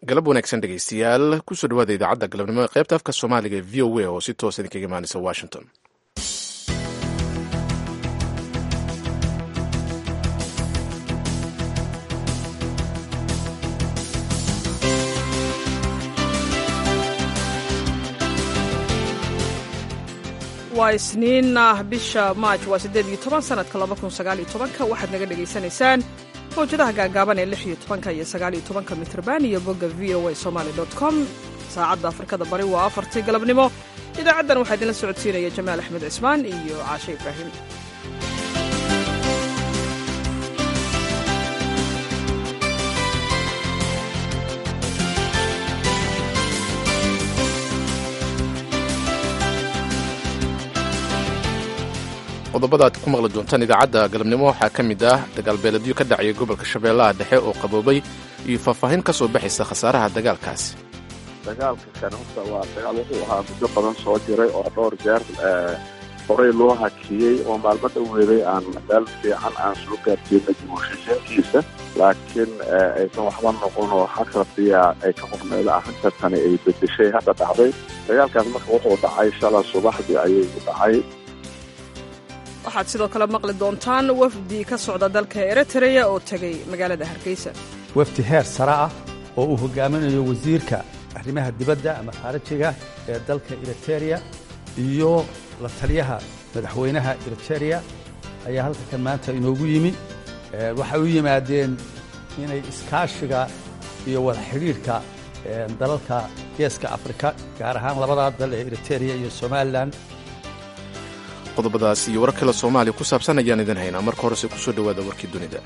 galab wanaagsan dhegaystayaal kusoo dhawaada idaacadda galabnimo ee qaybta afka soomaaliga ee v o a oo si toosa idinkaga imaanaysa washington waa isniin ah bisha maaj waa siddeed iyo toban sanadka laba kun sagaal iyo tobanka waxaad naga dhegaysanaysaan mawjadaha gaagaaban ee lix iyo tobanka iyo sagaal iyo tobanka mitrban iyo bogga v o a somaali dot com saacadda afrikada bari waa afartii galabnimo idaacaddan waxaa idinla socodsiinaya jamaal axmed cismaan iyo caashe ibraahim qodobada aad ku maqli doontaan idaacadda galabnimo waxaa ka mid ah dagaalbeeladyo ka dhacaya gobolka shabeellaha dhexe oo qaboobay iyo faahfaahin ka soo baxaysa khasaaraha dagaalkaasi dagaalka kan horta waa dagaal wuxuu ahaa muddo badan soo jiray oo dhowr jeer horey loo hakiyey oo maalmo dhoweeday aan meel fiican aan soo gaarsiinay dimuushashaenkiisa laakiin aysan waxba noqon oo xakradiya ay ka qorneeda arrinta tani ay bedeshay hadda dhacday dagaalkaas marka wuxuu dhacay shala subaxdii ayay u dhacay waxaad sidoo kale maqli doontaan wafdi ka socda dalka eritreya oo tegay magaalada hargeysa wafdi heer sare ah oo uu hogaaminayo wasiirka arrimaha dibadda ama khaarijiga ee dalka eritereya iyo la taliyaha madaxweynaha eritereya ayaa halka kan maanta inoogu yimi waxay u yimaadeen inay iskaashiga iyo wada xidhiidhka dalalka geeska afrika gaar ahaan labadaa dal ee eritereya iyo somalilan qodobadaas iyo warar kale soomaaliya ku saabsan ayaan idin haynaa marka horese kusoo dhowaada warkii dunida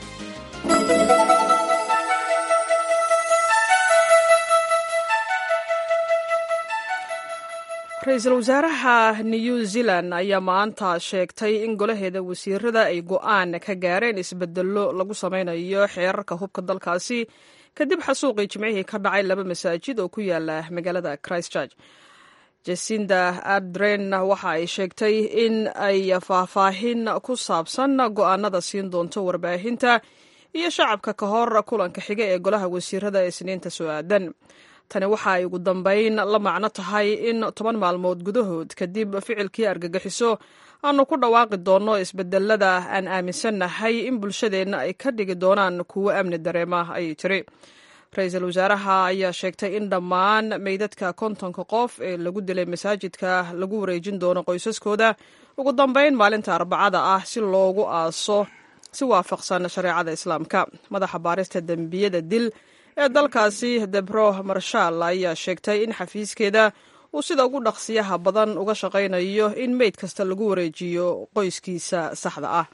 ra-iisul wasaaraha new zealand ayaa maanta sheegtay in golaheeda wasiirada ay go'aan ka gaareen isbedello lagu samaynayo xeerarka hubka dalkaasi kadib xasuuqii jimcihii ka dhacay laba masaajid oo ku yaala magaalada christchurch jasinda ardren waxa ay sheegtay in ay faahfaahin ku saabsan go'aanada siin doonto warbaahinta iyo shacabka ka hor kulanka xiga ee golaha wasiirada ee isniinta soo aadan tani waxa ay ugu dambayn la macno tahay in toban maalmood gudahood kadib ficilkii argagixiso aanu ku dhawaaqi doonno isbedelada aan aaminsannahay in bulshadeenna ay ka dhigi doonaan kuwo amni dareema ayay tiri ra-iisul wasaaraha ayaa sheegtay in dhammaan meydadka kontonka qof ee lagu dilay masaajidka lagu wareejin doono qoysaskooda ugu dambayn maalinta arbacada ah si loogu aaso si waafaqsan shareecada islaamka madaxa baarista dembiyada dil ee dalkaasi debro marshal ayaa sheegtay in xafiiskeeda uu sida ugu dhaqsiyaha badan uga shaqaynayo in meyd kasta lagu wareejiyo qoyskiisa saxda ah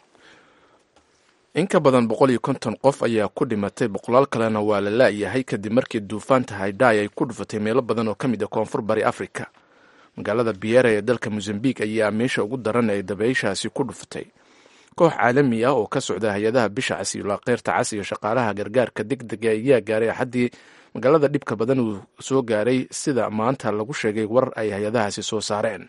in ka badan boqol iyo konton qof ayaa ku dhimatay boqolaal kalena waa la la'yahay kadib markii duufaanta haydai ay ku dhufatay meelo badan oo ka mid a koonfur bari afrika magaalada biera ee dalka mosambik ayaa meesha ugu daran ee dabayshaasi ku dhufatay koox caalami ah oo ka socda hay-adaha bisha cas iyo laakeyrta cas iyo shaqaalaha gargaarka deg dega ayaa gaaray axaddii magaalada dhibka badan uu soo gaaray sida maanta lagu sheegay war ay hay-adahaasi soo saareen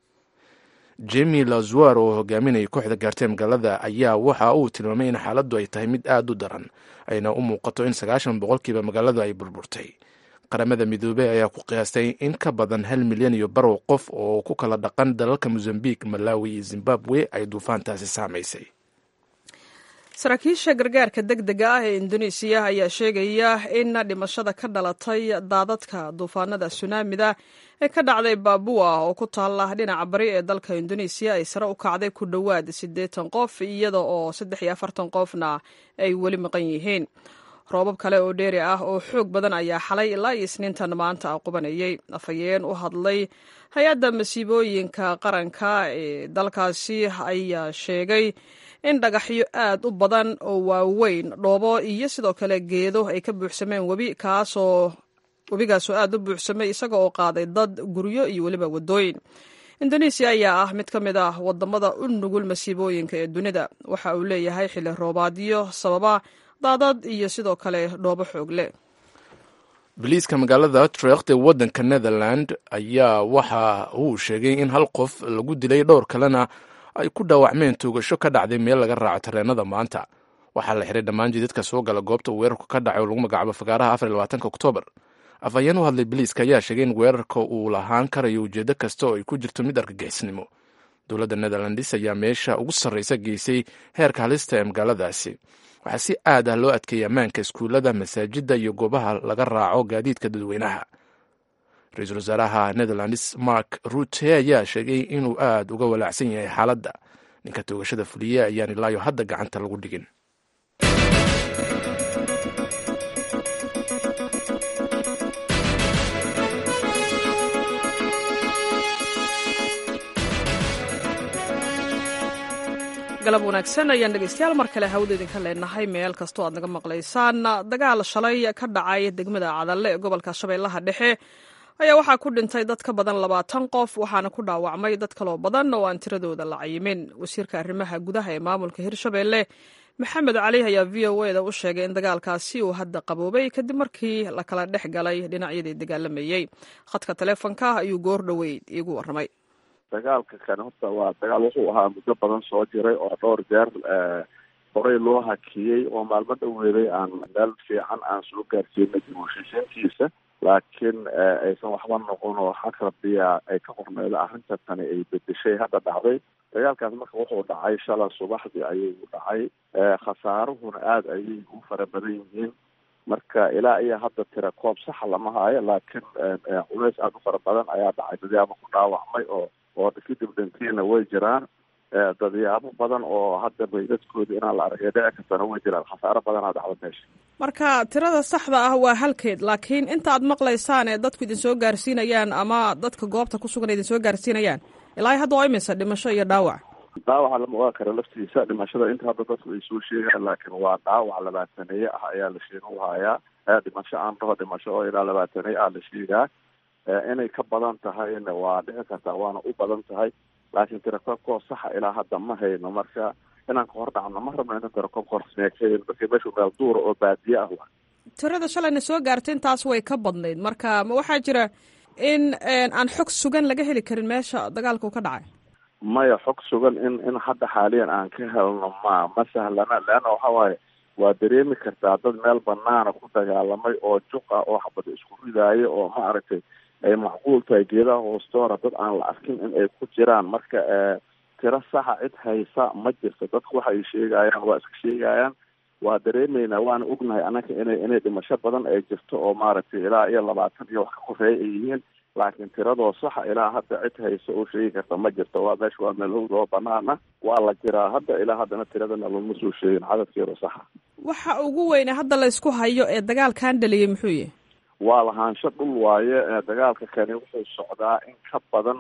jemi lazuar oo hogaaminaya kooxda gaartay magaalada ayaa waxa uu tilmaamay in xaaladdu ay tahay mid aad u daran ayna u muuqato in sagaashan boqolkiiba magaaladu ay burburtay qaramada midoobey ayaa ku qiyaastay in ka badan hal milyan iyo barow qof oo ku kala dhaqan dalalka mosambik malawi iyo zimbabwe ay duufaantaasi saamaysay saraakiisha gargaarka deg dega ah ee indonesiya ayaa sheegaya in dhimashada ka dhalatay daadadka duufaanada sunaamida ee ka dhacday baabua oo ku taala dhinaca bari ee dalka indonesiya ay sare u kacday ku dhowaad siddeetan qof iyada oo saddex iyo afartan qofna ay weli maqan yihiin roobab kale oo dheeri ah oo xoog badan ayaa xalay ilaa iyo isniintan maanta qubanayay afhayeen u hadlay hay-adda masiibooyinka qaranka ee dalkaasi ayaa sheegay in dhagaxyo aad u badan oo waaweyn dhoobo iyo sidoo kale geedo ay ka buuxsameen webi kaasoo webigaasoo aad u buuxsamay isaga oo qaaday dad guryo iyo weliba waddooyin indonesiya ayaa ah mid ka mid ah wadamada u nugul masiibooyinka ee dunida waxa uu leeyahay xilli roobaadyo sababa daadad iyo sidoo kale dhoobo xoog leh biliiska magaalada utrecht ee waddanka netherland ayaa waxa uu sheegay in hal qof lagu dilay dhowr kalena ay ku dhaawacmeen tuugasho ka dhacday meel laga raaco tareenada maanta waxaa la xiray dhammaan jidadka soo gala goobta uu weerarku ka dhacay oo lagu magacaabo fagaaraha afar iyo labaatanka oktoobar afhayeen u hadlay biliiska ayaa sheegay in weerarka uu lahaan karayo ujeedo kasta oo ay ku jirto mid argagixisnimo dowladda netherlands ayaa meesha ugu sarreysa geysay heerka halista ee magaaladaasi waxaa si aad ah loo adkeeyay ammaanka iskuullada masaajidda iyo goobaha laga raaco gaadiidka dadweynaha ra-iisul wasaaraha netherlands mark rute ayaa sheegay inuu aad uga walaacsan yahay xaaladda ninka toogashada fuliye ayaan ilaayo hadda gacanta lagu dhigin galab wanaagsan ayaan dhegeystayaal mar kale hawada idinka leenahay meel kastoo aad naga maqlaysaan dagaal shalay ka dhacay degmada cadalle ee gobolka shabeellaha dhexe ayaa waxaa ku dhintay dad ka badan labaatan qof waxaana ku dhaawacmay dad kaloo badan oo aan tiradooda la cayimin wasiirka arrimaha gudaha ee maamulka hirshabeelle maxamed cali ayaa v o eda u sheegay in dagaalkaasi uu hadda qaboobay kadib markii la kala dhex galay dhinacyadii dagaalamayey khadka taleefonka ayuu goor dhoweyd iigu warramay dagaalka kan horta waa dagaal wuxuu ahaa muddo badan soo jiray oo dhowr jeer horey loo hakiyey oo maalmo dhaweeday aan meel fiican aan soo gaarsiinay dimuushishiintiisa laakiin aysan waxba noqon oo xag rabbiya ay ka qorneyda arrinta tani ay bedeshay hadda dhacday dagaalkaas marka wuxuu dhacay shala subaxdii ayuu dhacay khasaaruhuna aada ayay u fara badan yihiin marka ilaa iyo hadda tira koob saxa lama haayo laakiin culays aada u fara badan ayaa dhacay dadyaaba ku dhaawacmay oo oo kadib dhantiina way jiraan dadyaabo badan oo hadda baydadkooda inaan la aragay dhici kartana way jiraan khasaaro badanaa dhacda meesha marka tirada saxda ah waa halkeed laakiin inta aad maqlaysaan ee dadku idin soo gaarsiinayaan ama dadka goobta ku sugan idin soo gaarsiinayaan ilaa hadda waa imisa dhimasho iyo dhaawac dhaawaca lama ogaa kara laftiisa dhimashada inta hadda dadku ay soo sheegaan laakiin waa dhaawac labaataneeye ah ayaa la sheega u hayaa dhimasho aan dhaho dhimasho oo ilaa labaataneye ah la sheegaa inay ka badan tahayna waa dhici kartaa waana u badan tahay laakiin tirakoobkoo saxa ilaa hadda ma hayno marka inaan ka hor dhacno ma rabno ina tirakoobka horsmeekayn marka meeshu meel duura oo baadiye ah wa tirada shalayna soo gaartay intaas way ka badnayd marka ma waxaa jira in aan xog sugan laga heli karin meesha dagaalka u ka dhacay maya xog sugan in in hadda xaaliyan aan ka helno ma ma sahlana leanna waxa waaye waa dareemi kartaa dad meel banaana ku dagaalamay oo juqa oo xabada isku ridaayo oo ma aragtay ay macquul tahay geedaha hoostoora dad aan la arkin in ay ku jiraan marka tiro saxa cid haysa ma jirto dadku waxa ay sheegayaan waa iska sheegayaan waa dareemeynaa waana ognahay annaga inay inay dhimasho badan ay jirto oo maaragtay ilaa iyo labaatan iyo wax ka koreeya ay yihiin laakiin tiradoo saxa ilaa hadda cid haysa oo sheegi karta ma jirto waa meesha waa meel howd oo banaana waa la jiraa hadda ilaa haddana tiradana lama soo sheegin cadadkeeda saxa waxa ugu weyne hadda la isku hayo ee dagaalkan dhaliyay muxuu yahay waa lahaansho dhul waaye dagaalka kani wuxuu socdaa in ka badan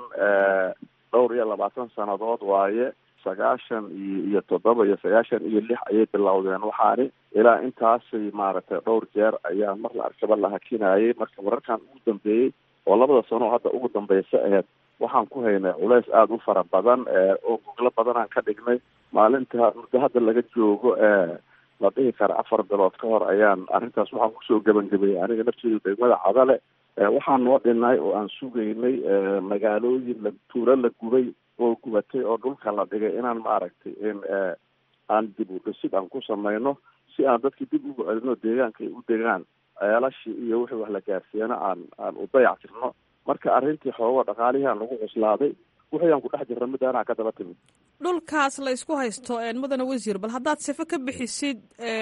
dhowr iyo labaatan sanadood waaye sagaashan iyo iyo toddoba iyo sagaashan iyo lix ayay bilowdeen waxaani ilaa intaasay maaragtay dhowr jeer ayaa mar la arkaba la hakinayay marka wararkan ugu dambeeyey oo labada sano hadda ugu dambeysa aheyd waxaan ku haynay culays aada u fara badan oo goglo badanaan ka dhignay maalinta muddo hadda laga joogo la dhihi kara afar bilood ka hor ayaan arrintaas waxaan kusoo gebangebayay aniga nafteedu degmada cadale waxaan noo dhinay oo aan sugaynay magaalooyin la tuulo la gubay oo gubatay oo dhulka la dhigay inaan maaragtay in aan dib u dhisid aan ku samayno si aan dadkii dib ugu celino deegaanka ay u degaan ceelashii iyo wixii wax la gaarsiiyana aan aan u dayac tirno marka arrintii xoogo dhaqaalihii aan lagu cuslaaday wixii aan ku dhex jirna midaanaa ka daba timid dhulkaas la isku haysto mudane wasiir bal haddaad sifo ka bixisid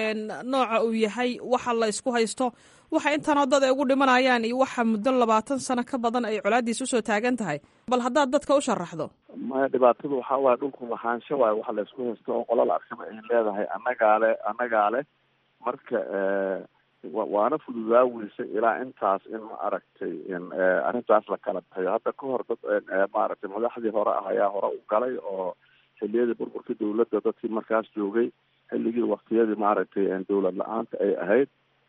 nooca uu yahay waxa la isku haysto waxa intanoo dad ay ugu dhimanayaan iyo waxa muddo labaatan sano ka badan ay colaadiis usoo taagan tahay bal haddaad dadka u sharaxdo maya dhibaatadu waxaa waaye dhulku lahaansho waaye waxa la isku haysto oo qolal arkaba ay leedahay annagaa le annagaa leh marka waana fududaa weysay ilaa intaas in ma aragtay in arrintaas la kala bixiyo hadda ka hor dad maaragtay madaxdii hore ah ayaa hore u galay oo xiliyadii burburka dawladda dadkii markaas joogay xilligii waktiyadii maaragtay dawlad la-aanta ay ahayd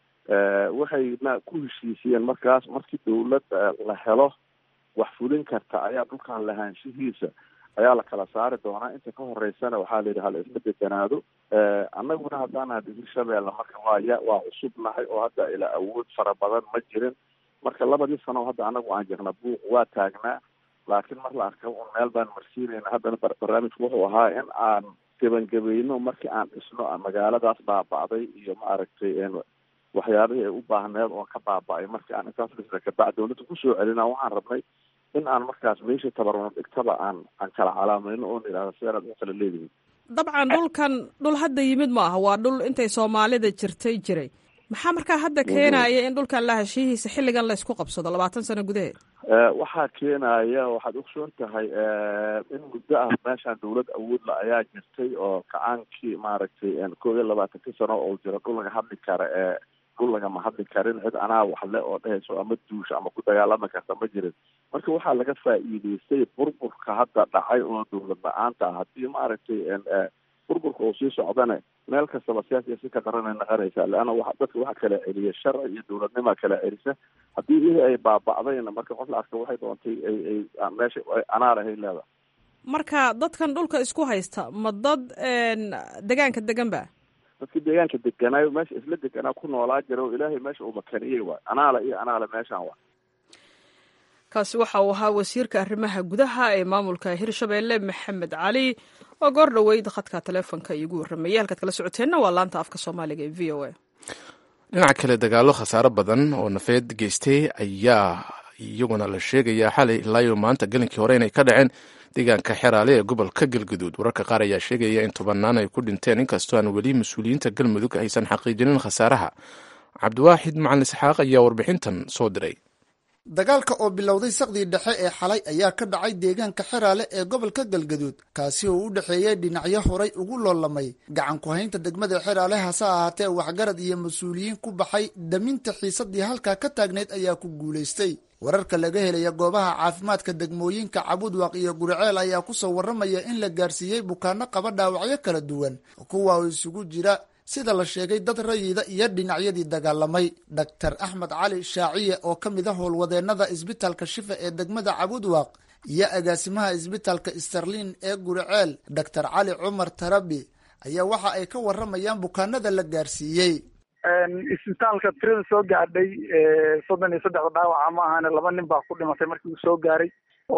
waxayna ku heshiisiyeen markaas markii dawlad la helo wax fulin karta ayaa dhulkan lahaanshihiisa ayaa la kala saari doonaa inta ka horeysana waxaa la yidhi hala isla deganaado annaguna haddaana hirshabeelle marka waa ya waa cusub nahay oo hadda ilaa awood fara badan ma jirin marka labadii sano hadda anagu aan jirna buuq waa taagnaa laakiin mar la arka un meel baan marsiinayna haddana barnaamijku wuxuu ahaa in aan gebangebayno markii aan dhisno magaaladaas baaba'day iyo maaragtay waxyaabihii ay u baahneed oo ka baaba'ay markii aan intaas dhisna kabacdi dawladda kusoo celina waxaan rabnay in aan markaas meeshii tabarno dhigtaba aan aan kala calaamayno oon idhahda sidaanaad u kala leedihin dabcan dhulkan dhul hadda yimid ma aha waa dhul intay soomaalida jirtay jiray maxaa markaa hadda keenaya in dhulkan la heshiihiisa xilligan laysku qabsado labaatan sano gudaheed waxaa keenaya waxaad ogsoon tahay in muddo ah meeshaan dawlad awoodla ayaa jirtay oo kacaankii maaragtay kow iyo labaatankii sano oo jira dhul laga hadli kara ee dhul lagama hadli karin cid anaa waxle oo dhehayso ama duusha ama ku dagaalami karta ma jirin marka waxaa laga faa'iidaystay burburka hadda dhacay oo dawlad la-aanta ah haddii maaragtay burburka uu sii socdane meel kastaba siyaasiya si ka daranay naqanaysaa leanna wa dadka waxa kala celiya sharci iyo dawladnima kala celisa haddii iyadii ay baaba'dayna marka qof la arka waxay doontay ay ay meesha anaalahay leedahay marka dadkan dhulka isku haysta ma dad degaanka degan ba dadkii deegaanka deganaayo meesha isla deganaa ku noolaa jira oo ilaahay meesha uu makaniyey waay anaala iyo anaala meeshaan waay kaasi waxa uu ahaa wasiirka arrimaha gudaha ee maamulka hirshabeelle maxamed cali oo goor dhoweyd khadka taleefonka iigu warramayay halkaad kala socoteenna waa laanta afka soomaaliga ee v o a dhinaca kale dagaallo khasaaro badan oo nafeed geystay ayaa iyaguna la sheegayaa xalay ilaayo maanta gelinkii hore inay ka dhaceen deegaanka xeraale ee gobolka galguduud wararka qaar ayaa sheegaya in tobanaan ay ku dhinteen inkastoo aan weli mas-uuliyiinta galmudug aysan xaqiijinin khasaaraha cabdiwaaxid macalin isxaaq ayaa warbixintan soo diray dagaalka oo bilowday saqdii dhexe ee xalay ayaa ka dhacay deegaanka xeraale ee gobolka galgaduud kaasi oo u dhexeeyey dhinacyo horay ugu loolamay gacan ku-haynta degmada xeraale hase ahaatee waxgarad iyo mas-uuliyiin ku baxay daminta xiisadii halkaa ka taagnayd ayaa ku guulaystay wararka laga helaya goobaha caafimaadka degmooyinka cabudwaq iyo guriceel ayaa kusoo warramaya in la gaarsiiyey bukaano qaba dhaawacyo kala duwan kuwa oo isugu jira sida la sheegay dad rayida iyo dhinacyadii dagaalamay doctor axmed cali shaaciye oo ka mid a howlwadeennada isbitaalka shifa ee degmada cabudwaq iyo agaasimaha isbitaalka sterlin ee guriceel doctor cali cumar tarabi ayaa waxa ay ka warramayaan bukaanada la gaarsiiyey isbitaalka tirada soo gaadhay soddon iyo saddexda dhaawaca ma ahane laba nin baa ku dhimatay markii uu soo gaaray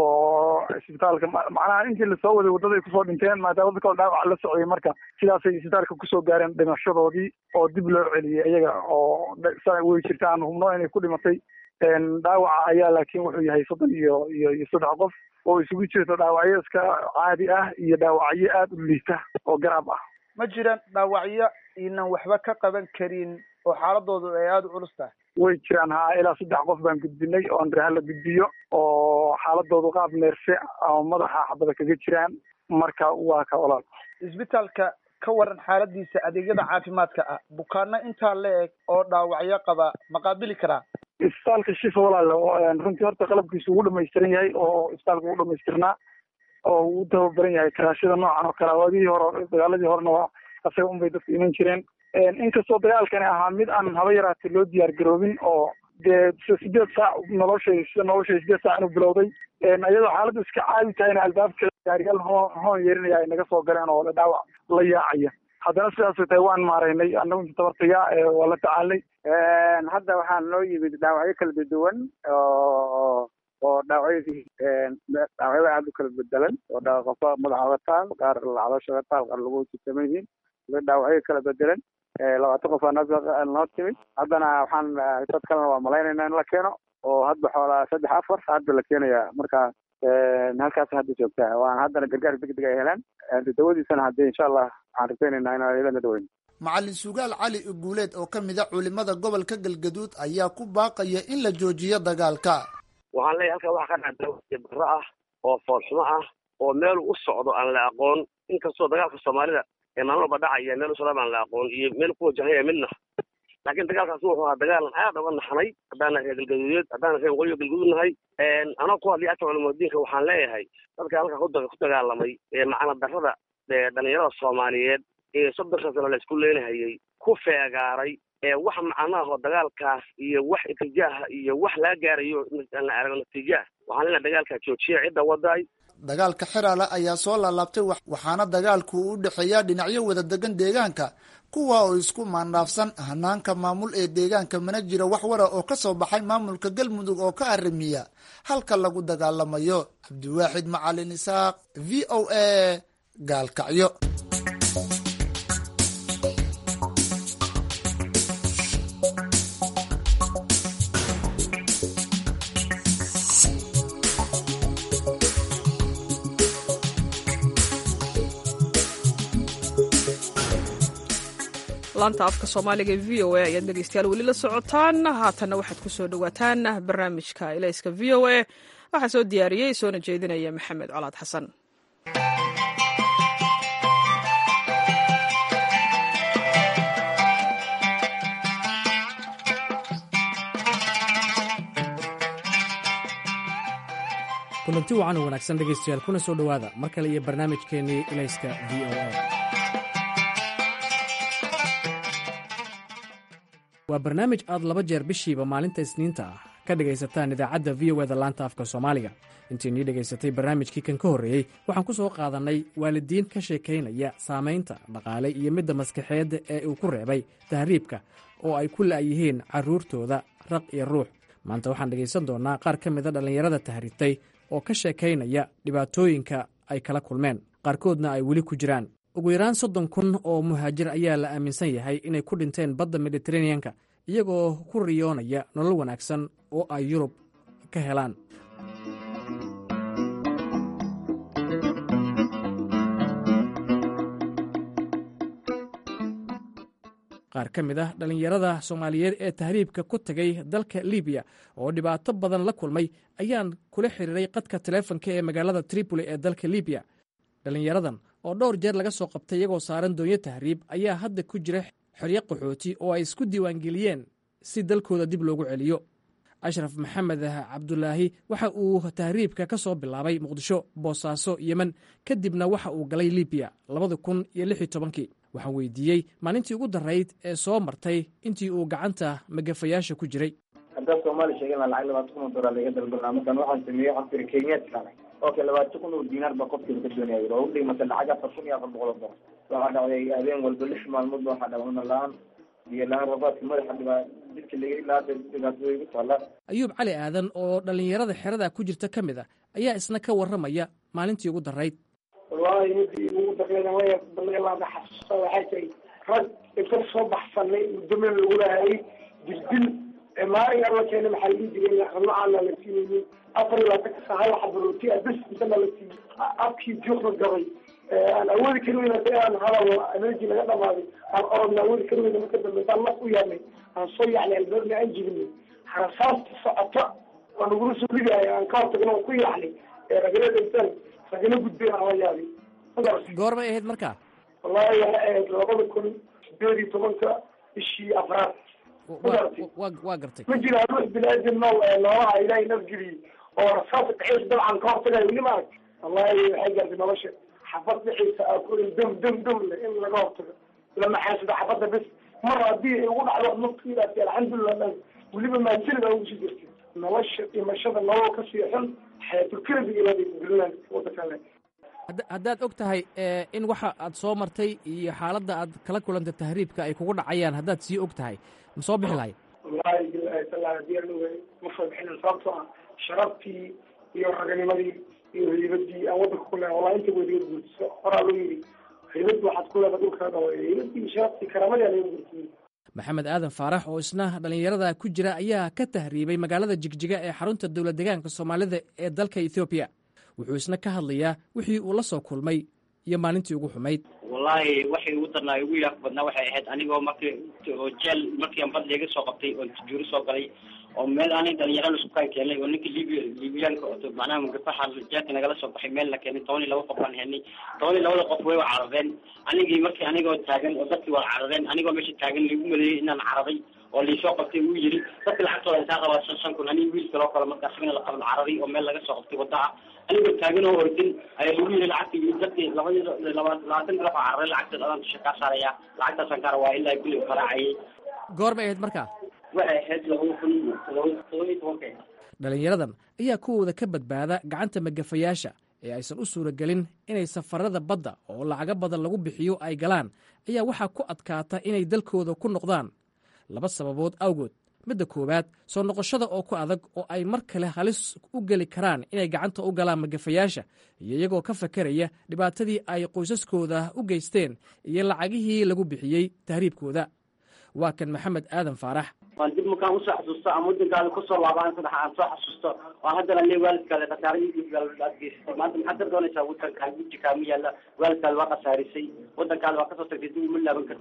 oo isbitaalka macnaha intii lasoo waday waddaday kusoo dhinteen maadaama dadka dhaawaca la socday marka sidaasay isbitaalka kusoo gaareen dhimashadoodii oo dib loo celiyey iyaga oo way jirta aan hubno inay ku dhimatay dhaawaca ayaa laakiin wuxuu yahay soddon iyo iyo iyo saddex qof oo isugu jirta dhaawacyo iska caadi ah iyo dhaawacyo aada u liita oo garaab ah ma jiraan dhaawacyo inan waxba ka qaban karin oo xaaladoodu ay aada u culus tahay way jiraan haa ilaa saddex qof baan gudbinay oo andreha la gudbiyo oo xaaladoodu qaab neerse ama madaxa xabada kaga jiraan marka waa ka olaal isbitaalka ka waran xaaladiisa adeegyada caafimaadka ah bukaano intaa la eg oo dhaawacyo qaba ma qaabili karaa isbitaalka shifa walaal runtii horta qalabkiisu ugu dhamaystiran yahay oo isbitaalka ugu dhamaystirnaa oo uu tababaran yahay karaashada noocan oo kale waadihii hore dagaaladii horena waa asaga unbay dadku iman jireen inkastoo dagaalkani ahaa mid aan haba yaraatay loo diyaar garoobin oo dee sideed saac noloshay sida noloshay sideed saac inuu bilowday iyadoo xaaladdu iska caadi tahayna albaabka gaariyaal hoon hoon yeerinaya ay naga soo galeen oo dhaawac la yaacaya haddana sidaasay tahay waan maaraynay annagu inta tabartaya waa la tacaalnay hadda waxaa noo yimid dhaawacyo kala duwan oo oo dhaawacyadii dhaawacyada aada u kala bedelan oo qofka madaxa oga taal qaar caloosha oga taal qaar lagu jitaman yihiin dhaawacyo kala bedelan labaatan qof aa noo timid haddana waxaan dad kalena waa malaynayna in la keeno oo hadba xoolaa saddex afar hadda la keenaya marka halkaas hadda joogtaa waan haddana gargaar degdeg ay helaan dawadiisana hadde insha allah waxaan rajaynaynaa inaan iyadana daweyn macalin sugaal cali uguuleed oo ka mid a culimada gobolka galgaduud ayaa ku baaqaya in la joojiyo dagaalka waxaan leeyahay halkaa waxa ka dhaca barro ah oo foolxumo ah oo meel u socdo aan la aqoon inkastoo dagaalka soomaalida ee maalin walba dhacaya meel u socda aan la aqoon iyo meel ku wajahaya midna laakiin dagaalkaas wuxuu ahaa dagaalan aad uga naxnay haddaana reer galgaduudeed haddaana reer waqooyiga galgaduud nahay anoo ku hadlaya afka culimaddiinka waxaan leeyahay dadka halkaa ku dagaalamay ee macna darrada dhalinyarada soomaaliyeed ee soddonka sano la isku leenahayay ku feegaaray ee wax macnaha oo dagaalkaas iyo wax itijaaha iyo wax laga gaarayo aan la arago natiijaah waxaan leenahay dagaalkaa joojiya cidda wadaay dagaalka xeraale ayaa soo laalaabtay waxaana dagaalku u dhexeeyaa dhinacyo wada degan deegaanka kuwa oo isku maandhaafsan hanaanka maamul ee deegaanka mana jira wax wara oo ka soo baxay maamulka galmudug oo ka arrimiya halka lagu dagaalamayo cabdiwaaxid macalin isaaq v o a gaalkacyo laanta afka soomaaliga e v o a ayaad dhegeystayaal weli la socotaan haatanna waxaad ku soo dhowaataan barnaamijka ilayska v o a waxaa soo diyaariyey soona jeedinaya maxamed colaad xasan kulanti wacan oo wanaagsan dhegaystayaal kuna soo dhowaada mar kale iyo barnaamijkeennii ilayska v o a waa barnaamij aad laba jeer bishiiba maalinta isniinta ah ka dhegaysataan idaacadda v o eda laanta afka soomaaliga intiinii dhegaysatay barnaamijkii kan ka horreeyey waxaan ku soo qaadannay waalidiin ka sheekaynaya saamaynta dhaqaale iyo midda maskaxeedda ee uu ku reebay tahriibka oo ay ku la'yihiin carruurtooda raq iyo ruux maanta waxaan dhegaysan doonnaa qaar ka mida dhallinyarada tahriibtay oo ka sheekaynaya dhibaatooyinka ay kala kulmeen qaarkoodna ay weli ku jiraan ugu yaraan soddon kun oo muhaajir ayaa la aaminsan yahay inay ku dhinteen badda mediteraneanka iyagoo ku riyoonaya nolol wanaagsan oo ay yurub ka helaan qaar ka mid ah dhallinyarada soomaaliyeed ee tahriibka ku tegay dalka libiya oo dhibaato badan la kulmay ayaan kula xiriiray qadka taleefonka ee magaalada tripoli ee dalka libiya dhallinyaradan oo dhowr jeer laga soo qabtay iyagoo saaran doonyo tahriib ayaa hadda ku jira xoryo qaxooti oo ay isku diiwaangeliyeen si dalkooda dib loogu celiyo ashraf maxamed cabdulaahi waxa uu tahriibka ka soo bilaabay muqdisho boosaaso yemen kadibna waxa uu galay libiya labada kun iyo lix iyo tobankii waxaan weydiiyey maalintii ugu darayd ee soo martay intii uu gacanta magafayaasha ku jiray haddaad soomaali sheegen lacag labaatan kun oo dolar laga dalbanaa markaan waxaan sameeyey waxaan tiri kenyaadka okay labaatan kun oo diinaar baa qofkiiba ka doonaya oo u dhigmata lacag afar kun iyo afar boqol oo dolar waxaa dhacday habeen walba lix maalmoodba waxaa dhacday una la-aan biyo la-aan rafaadka madaxa dhibaa jidka laga ilaada dhibaatooda igu taallaa ayuub cali aadan oo dhallinyarada xerada ku jirta ka mid a ayaa isna ka warramaya maalintii ugu darayd wallaahi midii ugu darreeda way balleelaada xasuusta waxay tahay rag inta soo baxsanay muddo meel lagu lahaayay jirdil maalin alla keena maxaa lii jiray ramlacaana la siinayay afar iyo labaatan ka saa hal xabarooti ah bes intana la siiyey afkii juuqda gabay aan awoodi kari weyna hadii aan hadal energy laga dhamaaday aan orodna awoodi kari weyna marka dambe intaan laf u yaabnay aan soo yacnay albaabna aan jibinay harasaasta socota oo nagula soo ridaaya aan ka hortagna oo ku yacnay ragala dhinteen ragala gudbeen aan la yaabay goormay ahayd markaa wallahi waxay ahayd labada kun sideed iyo tobanka bishii afraad waa gartay ma jira ruux bini-aadam no noolaha ilaahay nafgeliyey oo rasaasa dhexeysa dabcan ka hortagayo weli ma arag wallahi waxay gaartay nolosha xabad dhexeysa aa ku dam dam dam le in laga hortago lama xaasida xabadda bes mar haddii ay ugu dhacdo naftiidaasi alxamdulilah dhan weliba maasilida ugu sii jirtay nolosha dhimashada nolol ka sii xun xayatulkarabi ilaaday gudulaan wadankan le haddaad og tahay in waxa aad soo martay iyo xaaladda aad kala kulantay tahriibka ay kugu dhacayaan haddaad sii og tahay ma soo bixi lahayd wallahi bilahi taala hadii aan ogaay ma soo bixinin sababtoo ah sharaftii iyo raganimadii iyo haybadii aan wadanka ku leehay wallahi inta weliga guurtiso horaa loo yidhi haybad waxaad ku leedahay dhulkaa dhawa haybadii sharaftii karaamadii aa laga guurtiyey maxamed aadan faarax oo isna dhallinyarada ku jira ayaa ka tahriibay magaalada jigjiga ee xarunta dowlad deegaanka soomaalida ee dalka ethoobiya wuxuu isna ka hadlayaa wixii uu la soo kulmay iyo maalintii ugu xumayd wallaahi waxay ugu darnaa ugu yaaq badnaa waxay ahayd anigoo markii oo jeel markii aan bad liiga soo qabtay oo juuri soo galay oo meel aanay dhalinyaro isku kaan keenay oo ninka libiya libiyaanka oo macnaha mugafaxa jeelka nagala soo baxay meel la keenay toban iyo laba qof baan helnay toban iyo labada qof way wa carareen anigii markii anigoo taagan oo dadkii waa carareen anigoo meesha taagan laigu maleeyey inaan cararay oo laisoo qabtay uu yiri dadka lacagtooda intaa qabaa shan shan kun aniga wiil kaloo kale marka asagana la qaban cararay oo meel laga soo qabtay wadda ah anigoo taagan oo ordin ayaa lagu yiri lacagtii dadkii labadii laba labaatan garaf aa cararay lacagteed adaan dusha kaa saaraya lacagtaasaan ka rabaa ilaa kulli faraacayay goor bay ahayd markaa waxay ahayd labada kun todoba todoba iyo tobanka dhallinyaradan ayaa kuwooda ka badbaada gacanta magafayaasha ee aysan u suuragelin inay safarada badda oo lacago badan lagu bixiyo ay galaan ayaa waxaa ku adkaata inay dalkooda ku noqdaan laba sababood awgood midda koowaad soo noqoshada oo ku adag oo ay mar kale halis u geli karaan inay gacanta u galaan magafayaasha iyo iyagoo ka fakeraya dhibaatadii ay qoysaskooda u geysteen iyo lacagihii lagu bixiyey tahriibkooda waa kan maxamed aadan faarax waan dib markaan usoo xasuusto ama wadankaada kusoo laabaan saddex aan soo xasuusto waan haddana le waalidkaada khasaaradiisa aad geysatay maanta maxaad ka doonaysaa wadankaa guji kaama yaalla waalidkaada waa khasaarisay wadankaada waa kasoo tagtay dib uma laaban kartid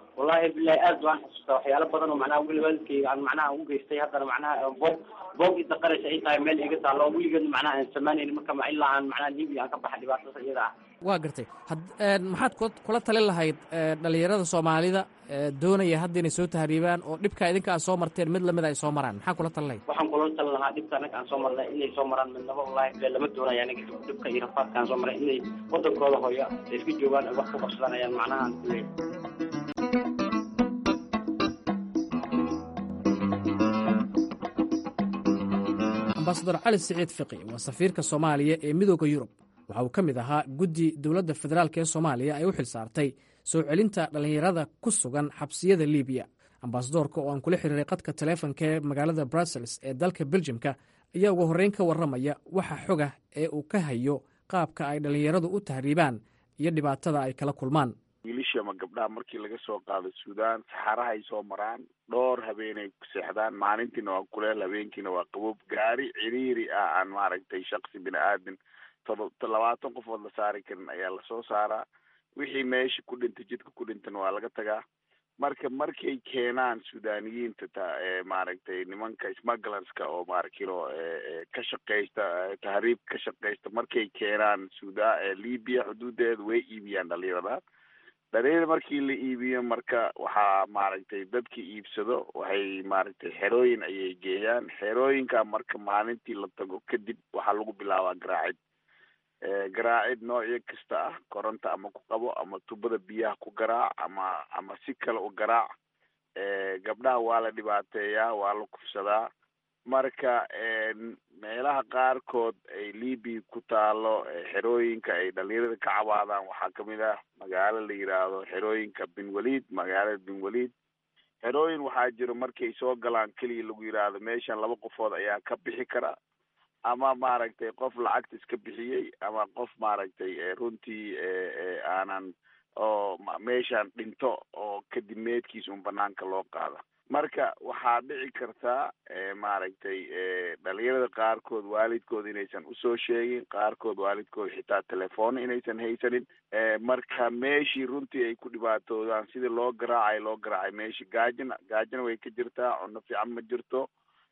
wallahi bilahi aad baan xasuustaa waxyaalo badan oo macnaha weli waalidkayga aan macnaha u geystay haddana macnaha boog boog idaqaraysa ay tahay meel iga taalo oo weligeed macnaha aan samaynaynin marka ma ilaa aan macnaha libiya aan ka baxa dhibaatada iyada ah waa gartay had maxaad ku kula talin lahayd dhalinyarada soomaalida doonaya hadda inay soo tahriibaan oo dhibka idinka aad soo marteen mid lamid ay soo maraan maxaa kula talin lahayd waxaan kula talin lahaa dhibka anaga aan soo marnay inay soo maraan midnaba wallahi bile lama doonaya anaga dhibka iyo rafaadka aan soo maray inay wadankooda hooyo ay iska joogaan ay wax ku qabsadaan ayaan macnaha aan kuleeyahay ambasador cali siciid fiqi waa safiirka soomaaliya ee midooda yurub waxa uu ka mid ahaa guddi dowladda federaalk ee soomaaliya ay u xil saartay soo celinta dhallinyarada ku sugan xabsiyada libiya ambasadoorka oo aan kula xiriiray qadka taleefonka ee magaalada brussels ee dalka beljimka ayaa ugu horreyn ka warramaya waxa xoga ee uu ka hayo qaabka ay dhallinyaradu u tahriibaan iyo dhibaatada ay kala kulmaan wiilasha ama gabdhaha markii laga soo qaado suudaan saxaraha ay soo maraan dhowr habeenay seexdaan maalintiina waa kuleel habeenkiina waa qaboob gaari ciriiri ah aan maaragtay shaksi bini aadin todo labaatan qofood la saari karin ayaa lasoo saaraa wixii meesha ku dhintay jidka ku dhintana waa laga tagaa marka markay keenaan suudaniyiinta ta maaragtay nimanka smugglerska oo maarkilo ka shaqeysta tahriib ka shaqeysta markay keenaan suda libya xuduudeeda way iibiyaan dhalinyarada dhalinyarada markii la iibiyo marka waxaa maaragtay dadki iibsado waxay maaragtay xerooyin ayay geeyaan xerooyinka marka maalintii la tago kadib waxaa lagu bilaabaa garaacid garaacid noocyo kasta ah koronta ama ku qabo ama tubada biyaha ku garaac ama ama si kale u garaac gabdhaha waa la dhibaateeyaa waa la kufsadaa marka meelaha qaarkood ay libia ku taalo xerooyinka ay dhalinyarada ka cabaadaan waxaa kamid ah magaalo la yiraahdo xerooyinka bin walid magaalada bin walid xerooyin waxaa jiro markay soo galaan keliya lagu yiraahdo meeshan laba qofood ayaa ka bixi kara ama maaragtay qof lacagta iska bixiyey ama qof maaragtay runtii aanan oo meeshaan dhinto oo kadib meedkiisa un banaanka loo qaada marka waxaa dhici kartaa maaragtay dhalinyarada qaarkood waalidkood inaysan usoo sheegin qaarkood waalidkood xitaa telefoona inaysan haysanin marka meeshii runtii ay ku dhibaatoodaan sidii loo garaacay loo garaacay meeshii gaajina gaajina way ka jirtaa cunno fiican ma jirto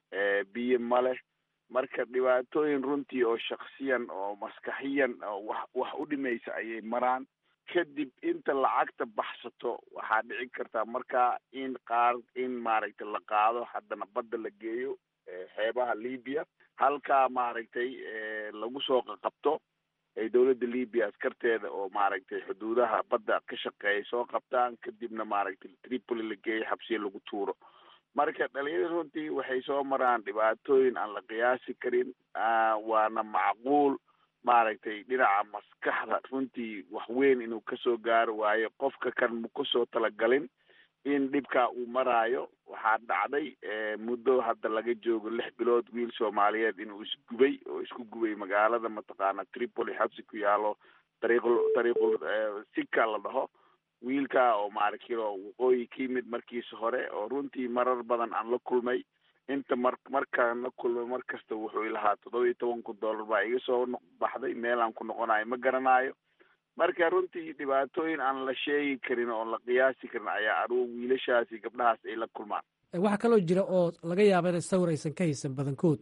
biyo ma leh marka dhibaatooyin runtii oo shaksiyan oo maskaxiyan oo wax wax u dhimaysa ayay maraan kadib inta lacagta baxsato waxaa dhici kartaa markaa in qaar in maaragtay la qaado haddana badda la geeyo xeebaha libya halkaa maaragtay lagu soo qaqabto ay dowladda libya askarteeda oo maaragtay xuduudaha badda ka shaqeeya soo qabtaan kadibna maaragtay tripoli la geeyo xabsiya lagu tuuro marka dhalinyarada runtii waxay soo maraan dhibaatooyin aan la qiyaasi karin waana macquul maaragtay dhinaca maskaxda runtii wax weyn inuu kasoo gaaro waayo qofka kan ma kusoo talagalin in dhibkaa uu maraayo waxaa dhacday muddo hadda laga joogo lix bilood wiil soomaaliyeed inuu isgubay oo isku gubay magaalada mataqaana tripoli xabsi ku yaalo dariiqul dariiqul sika la dhaho wiilka oo maaragtilo waqooyi ka yimid markiisa hore oo runtii marar badan aan la kulmay inta mar markaan la kulmay mar kasta wuxuu ilahaa toddoba iyo toban kun dollar baa iga soo baxday meel aan ku noqonayo ma garanayo marka runtii dhibaatooyin aan la sheegi karin oon la qiyaasi karin ayaa aruur wiilashaasi gabdhahaas ay la kulmaan waxaa kaloo jira oo laga yaaba inay sawir aysan ka haysan badankood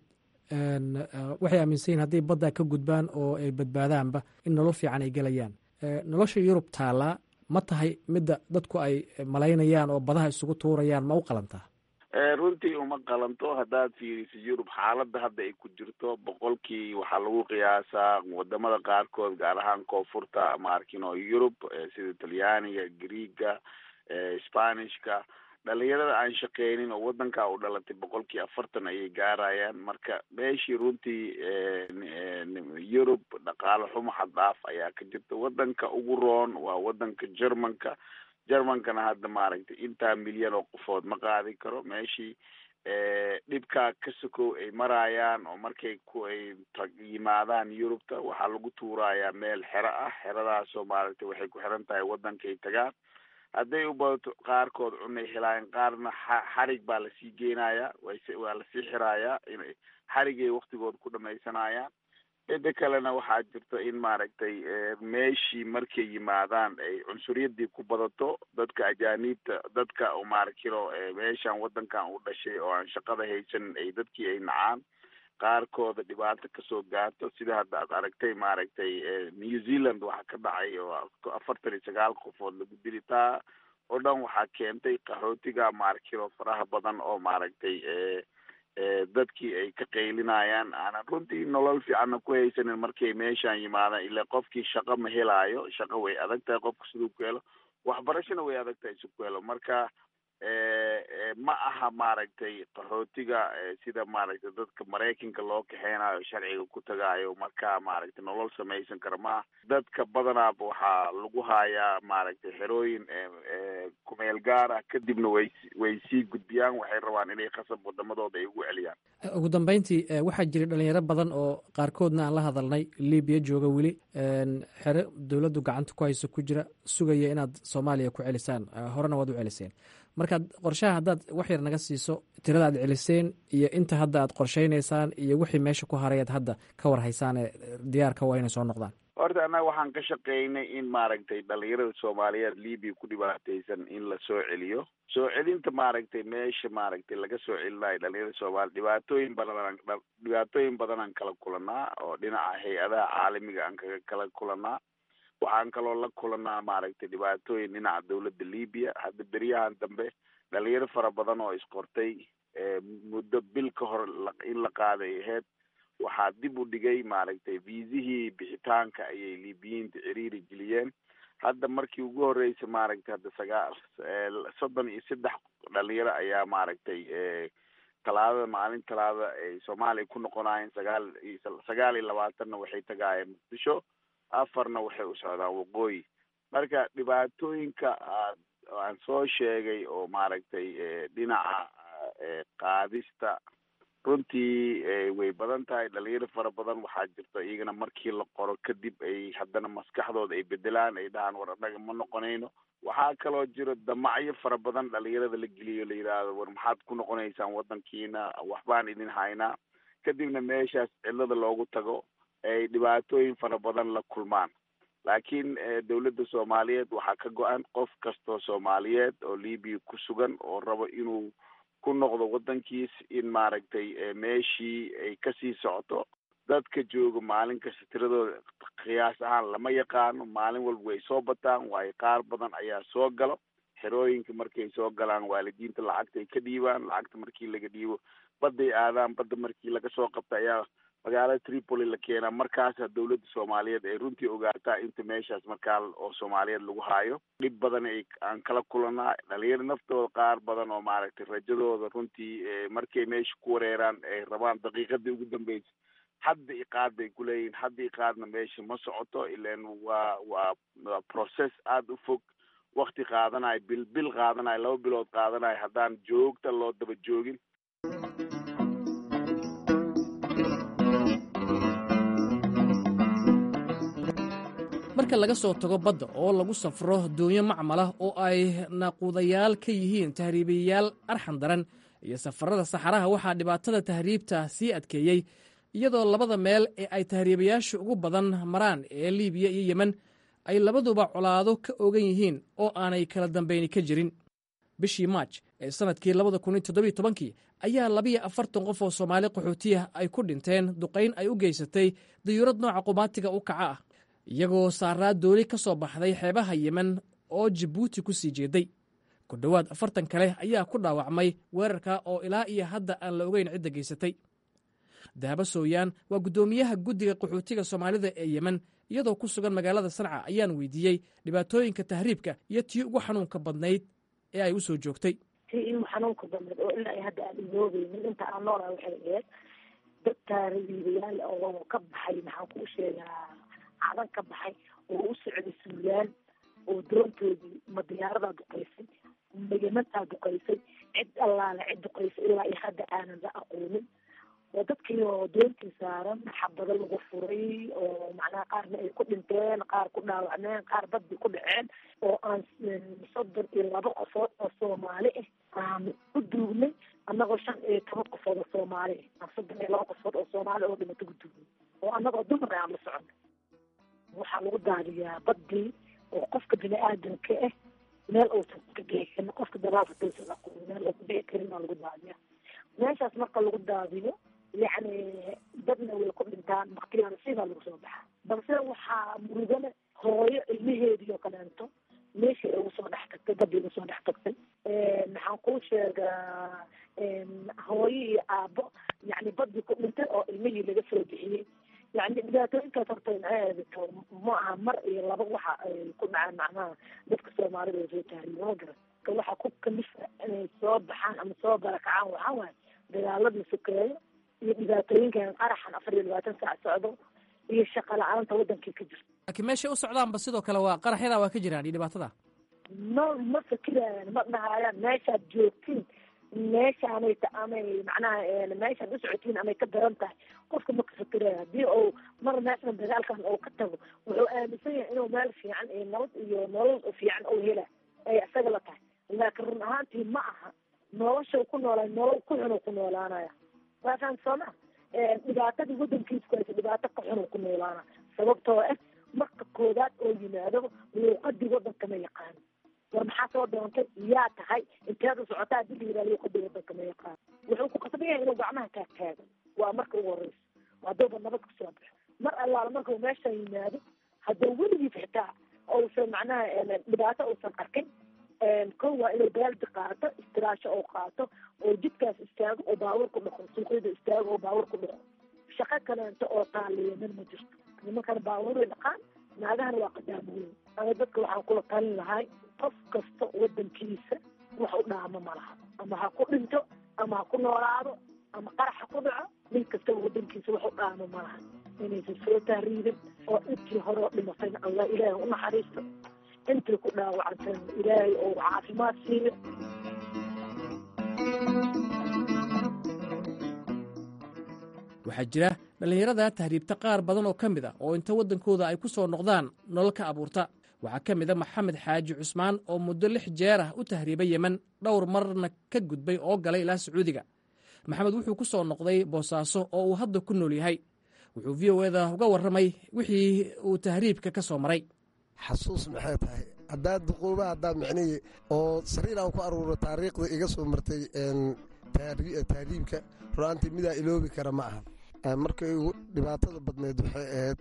waxay aaminsan yihin hadday baddaa ka gudbaan oo ay badbaadaanba in nolol fiican ay gelayaan nolosha yurub taallaa ma tahay midda dadku ay malaynayaan oo badaha isugu tuurayaan ma u qalantaa runtii uma qalanto haddaad fiiriso yurub xaaladda hadda ay ku jirto boqolkii waxaa lagu qiyaasaa wadamada qaarkood gaar ahaan koonfurta maarkino yurub sida talyaaniga greega spanishka dhalinyarada aan shaqeynin oo wadankaa u dhalatay boqolkii afartan ayay gaarayaan marka meeshii runtii yurub dhaqaale xumo xad dhaaf ayaa ka jirta wadanka ugu roon waa wadanka germanka germankana hadda maaragtay intaa milyan oo qofood ma qaadi karo meeshii dhibkaa ka sokow ay marayaan oo markay ku ay yimaadaan yurubta waxaa lagu tuurayaa meel xero ah xeradaasoo maaragtay waxay ku xiran tahay wadankay tagaan hadday u badato qaarkood cunay helaayeen qaarna xarig baa lasii geenayaa waa lasii xiraayaa in xarigay waktigood ku dhamaysanayaan mida kalena waxaa jirta in maaragtay meeshii markay yimaadaan ay cunsuriyadii ku badato dadka ajaaniibta dadka maaragtiro meeshan wadankan u dhashay oo aan shaqada haysanin ay dadkii ay nacaan qaarkooda dhibaato kasoo gaarto sida hadda aad aragtay maaragtay new zealand waxaa ka dhacay oo afartan iyo sagaal qofood lagu dili taa oo dhan waxaa keentay qaxootiga maaragtiro faraha badan oo maaragtay dadkii ay ka qaylinayaan aanan runtii nolol fiicanna ku haysanin markay meeshaan yimaadaan ilaa qofkii shaqo ma helaayo shaqo way adag tahay qofka siduu ku helo waxbarashona way adag tahay si ku helo marka ma aha maaragtay qaxootiga sida maaragtay dadka maraykanka loo kaxeynayo sharciga ku tagaayo marka maaragtay nolol samaysan kara ma aha dadka badanaaba waxaa lagu hayaa maaragtay xerooyin kumeel gaar ah kadibna way way sii gudbiyaan waxay rabaan inay khasab wadamadooda ay ugu celiyaan ugu dambeyntii waxaa jiray dhalinyaro badan oo qaarkoodna aan la hadalnay libiya jooga weli xere dowladdu gacanta ku hayso ku jira sugaya inaad soomaaliya ku celisaan horena waad u celiseen markaad qorshaha haddaad wax yar naga siiso tirada aad celiseen iyo inta hadda aad qorshaynaysaan iyo wixii meesha ku harayaad hadda ka war haysaan ee diyaarka waa inay soo noqdaan horta annaga waxaan ka shaqaynay in maaragtay dhalinyarada soomaaliyeed libiya ku dhibaataysan in la soo celiyo soo celinta maaragtay meesha maaragtay laga soo celinayo dhalinyarada soomaaliya dhibaatooyin badan dhibaatooyin badanaan kala kulanaa oo dhinaca hay-adaha caalamiga aan kaga kala kulanaa waxaan kaloo la kulanaa maaragtay dhibaatooyin dhinaca dawladda libiya hadda beryahan dambe dhalinyaro fara badan oo isqortay muddo bil ka hor in la qaaday aheyd waxaa dib u dhigay maaragtay viisihii bixitaanka ayay libiyiinta ciriiri geliyeen hadda markii ugu horreysay maaragtay hadda sagaa soddon iyo saddex dhalinyaro ayaa maaragtay talaadada maalin talaada ay soomaaliya ku noqonaayeen sagaal iyo sagaal iyo labaatanna waxay tagaayeen muqdisho afarna waxay u socdaan waqooyi marka dhibaatooyinka aan soo sheegay oo maaragtay dhinaca qaadista runtii way badan tahay dhalinyaro fara badan waxaa jirta iyagana markii la qoro kadib ay haddana maskaxdooda ay bedelaan ay dhahaan war annaga ma noqonayno waxaa kaloo jiro damacyo fara badan dhalinyarada la geliyo la yidhaahdo war maxaad ku noqonaysaan wadankiina waxbaan idin haynaa kadibna meeshaas cidlada loogu tago ay dhibaatooyin fara badan la kulmaan laakiin dawladda soomaaliyeed waxaa ka go-an qof kastoo soomaaliyeed oo libiya ku sugan oo rabo inuu ku noqdo wadankiis in maaragtay meeshii ay kasii socoto dadka jooga maalin kasta tiradooda qiyaas ahaan lama yaqaano maalin walba way soo bataan waayo qaar badan ayaa soo galo xerooyinka markay soo galaan waalidiinta lacagta ay ka dhiibaan lacagta markii laga dhiibo badday aadaan badda markii laga soo qabta ayaa magaalada tripoli la keenaa markaasa dawladda soomaaliyeed ay runtii ogaataa inta meeshaas markaa oo soomaaliyeed lagu haayo dhib badan ay aan kala kulanaa dhalinyaro naftooda qaar badan oo maaragtay rajadooda runtii markay meesha ku wareeraan ay rabaan daqiiqadii ugu dambeysa hadda iqaad bay kuleeyihin hadda iqaadna meesha ma socoto ilan waa waa waa process aada u fog wakti qaadanayo bil bil qaadanayo laba bilood qaadanayo haddaan joogta loo daba joogin marka laga soo tago badda oo lagu safro doonyo macmalah oo ay naaquudayaal ka yihiin tahriibayaal arxan daran iyo safarada saxaraha waxaa dhibaatada tahriibta sii adkeeyey iyadoo labada meel ee ay tahriibayaashu ugu badan maraan ee liibiya iyo yemen ay labaduba colaado ka ogan yihiin oo aanay kala dambayni ka jirin bishii maaj ee sannadkii labada kun iyo toddobiyo tobankii ayaa labiyo afartan qof oo soomaali qaxootiya ay ku dhinteen duqayn ay u geysatay dayuurad nooca qumaatiga u kaca ah iyagoo saaraa dooli ka soo baxday xeebaha yemen oo jabuuti ku sii jeeday ku dhowaad afartan kale ayaa ku dhaawacmay weerarka oo ilaa iyo hadda aan la ogeyn cidda geysatay dahabo sooyaan waa guddoomiyaha guddiga qaxootiga soomaalida ee yemen iyadoo ku sugan magaalada sanca ayaan weydiiyey dhibaatooyinka tahriibka iyo tii ugu xanuunka badnayd ee ay u soo joogtay tii igu xanuunka badnayd oo ilaa hadda aan iloogeynin inta aan noolaa waxay ahayd dad taariibayaal oo ka baxay maxaan kuu sheegaa cadan ka baxay oo u socday suulaan oo doontoodii ma diyaaradaa duqaysay ma yemantaa duqaysay cid allaale cid duqaysay ilaa iyo hadda aanan la aqoonin oo dadkii oo doontii saaran xabado lagu furay oo macnaha qaarna ay ku dhinteen qaar ku dhaawacmeen qaar badbi ku dhaceen oo aan soddon iyo laba qofood oo soomaali ah aan u duugnay annagoo shan iyo toban qofood oo soomaali ah aan soddon iyo laba qofood oo soomaali oo dhimato ku duugnay oo annagoo dumar aan la socono waxaa lagu daadiyaa badii oo qofka bini aadamka ah meel uusan ka bixi karin qofka daraafatuusan aqoon meel uu ku bixi karin baa lagu daadiyaa meeshaas marka lagu daadiyo yacni dadna way ku dhintaan baktiyaana sidaa lagu soo baxaa balse waxaa murugale hooyo ilmaheedii oo kaleento meeshii ay ugu soo dhex tagtay badii ugu soo dhex tagtay maxaan kuu sheegaa hooyo iyo aabo yacni badii ku dhintay oo ilmihii laga soo bixiyey yani dhibaatooyinkaas horta maxay aadato ma aha mar iyo laba waxa ay ku dhacaan macnaha dadka soomaalida oo soo taariyo ma garan ka waxa ku kalifa inay soo baxaan ama soo barakacaan waxaa waaye dagaaladii sokeeyo iyo dhibaatooyinkan qaraxan afar iyo labaatan saac socdo iyo shaqa la-aanta wadankii ka jirta laakiin meeshay u socdaanba sidoo kale waa qaraxyadaa waa ka jiraan iyo dhibaatada ma ma fikirayaan ma dhahayaan meeshaad joogtiin meeshaanay ta amay macnaha meeshaad u socotiin amay ka daran tahay qofka ma ka fikiraya haddii uu mar meeshan dagaalkan uu ka tago wuxuu aaminsan yahay inuu meel fiican iyo nabad iyo nolol fiican uu hela ay isaga la tahay laakiin run ahaantii ma aha nolosha ku noolaa nolol ku xun ku noolaanaya waa fahanta soo ma dhibaatadii wadankiisa ku haysa dhibaato ka xun ku noolaana sababtoo ah marka koodaad oo yimaado luuqadii wadanka ma yaqaano war maxaa soo doontay yaa tahay inteeda socotaa hadii la yihahdo luuqadii wadanka ma yaqaano wuxuu ku qasban yahay inuu gacmaha kaa taago waa marka ugu horeysa hadduuba nabad kasoo baxo mar allaala markuu meesha yimaado hadduu weligiis xitaa uusan macnaha dhibaato uusan arkin kow waa inuu baaldi qaato istiraasho oo qaato oo jidkaas istaago oo baawur ku dhaqo suuqyada istaago oo baawur ku dhaqo shaqo kaleento oo taaliyanan ma jirto nimankana baabuuray dhaqaan naagahana waa qadaamooyin ama dadka waxaan kula talin lahay qof kasta wadankiisa wax u dhaamo ma laha ama ha ku dhinto ama ha ku noolaado ama qarax ha ku dhaco nin kastaba wadankiisa wax u dhaamo ma laha inaysan soo tahriibin oo intii hore oo dhimatayna allah ilaahay u naxariisto intii ku dhaawacantayna ilaahay oo caafimaad siiyo waxaa jira dhallinyarada tahriibta qaar badan oo ka mid a oo inta waddankooda ay ku soo noqdaan nolol ka abuurta waxaa ka mid a maxamed xaaji cusmaan oo muddo lix jeer ah u tahriibay yemen dhowr marna ka gudbay oo galay ilaa sacuudiga maxamed wuxuu ku soo noqday boosaaso oo uu hadda ku nool yahay wuxuu v o eda uga warramay wixii uu tahriibka ka soo maray xasuus maxay tahay haddaad duquuba haddaad micnihii oo sariir aan ku aruuro taariikhda iga soo martay tahriibka ru'aantii midaa iloobi kara ma aha markay ugu dhibaatada badneed waxay ahayd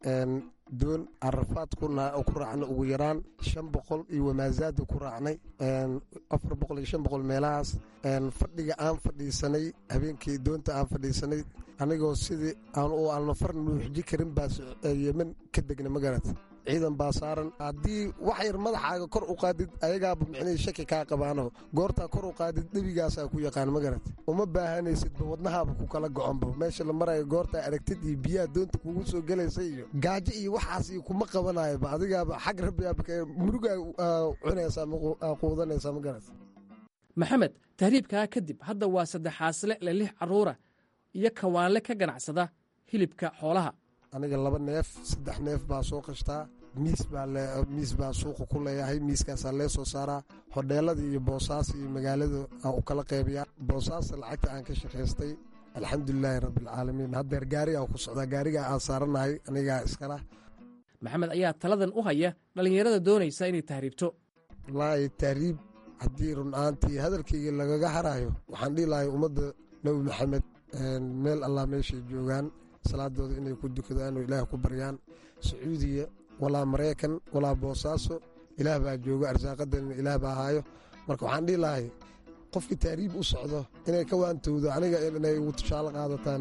doon carafaad ku raacnay ugu yaraan shan boqol iyo wamaasaada ku raacnay afar boqol iyo shan boqol meelahaas fadhiga aan fadhiisanay habeenkii doonta aan fadhiisanay anigoo sidii aan u alnafar nuuxji karin baa yemen ka degna magarat ciidan baa saaran haddii wax yar madaxaaga kor u qaadid ayagaaba micnihii shaki kaa qabaano goortaa kor u qaadid dhebigaasaa ku yaqaan magarat uma baahanaysidba wadnahaaba ku kala goconba meesha la marayo goortaa aragtid iyo biyaha doonta kugu soo gelaysa iyo gaajo iyo waxaas iyo kuma qabanayoba adigaaba xag rabbigaaba murugaa cunaysaa quudanaysaa magarat maxamed tahriibkaa kadib hadda waa saddexaasle le lix carruura iyo kawaanle ka ganacsada hilibka xoolaha aniga laba neef saddex neef baa soo qashtaa miis baa miis baa suuqa ku leeyahay miiskaasaa lee soo saaraa hodheelada iyo boosaas iyo magaalada aan u kala qaybiyaa boosaasta lacagta aan ka shaqaystay alxamdulilaahi rabbialcaalamiin haddeer gaari aan ku socdaa gaarigaa aan saaranahay anigaa iskala maxamed ayaa taladan u haya dhallinyarada doonaysa inay tahriibto wallaahi tahriib haddii run-aantii hadalkayga lagaga harayo waxaan dhihi lahay ummadda nebi maxamed meel allah meeshay joogaan salaadooda inay ku dukadaan oo ilaah ku baryaan sacuudiya walaa maraykan walaa boosaaso ilaah baa joogo arsaaqadanina ilaah baa haayo marka waxaan dhihi lahay qofkii tahriib u socdo inay ka waantowdo aniga inay ugu tushaalo qaadataan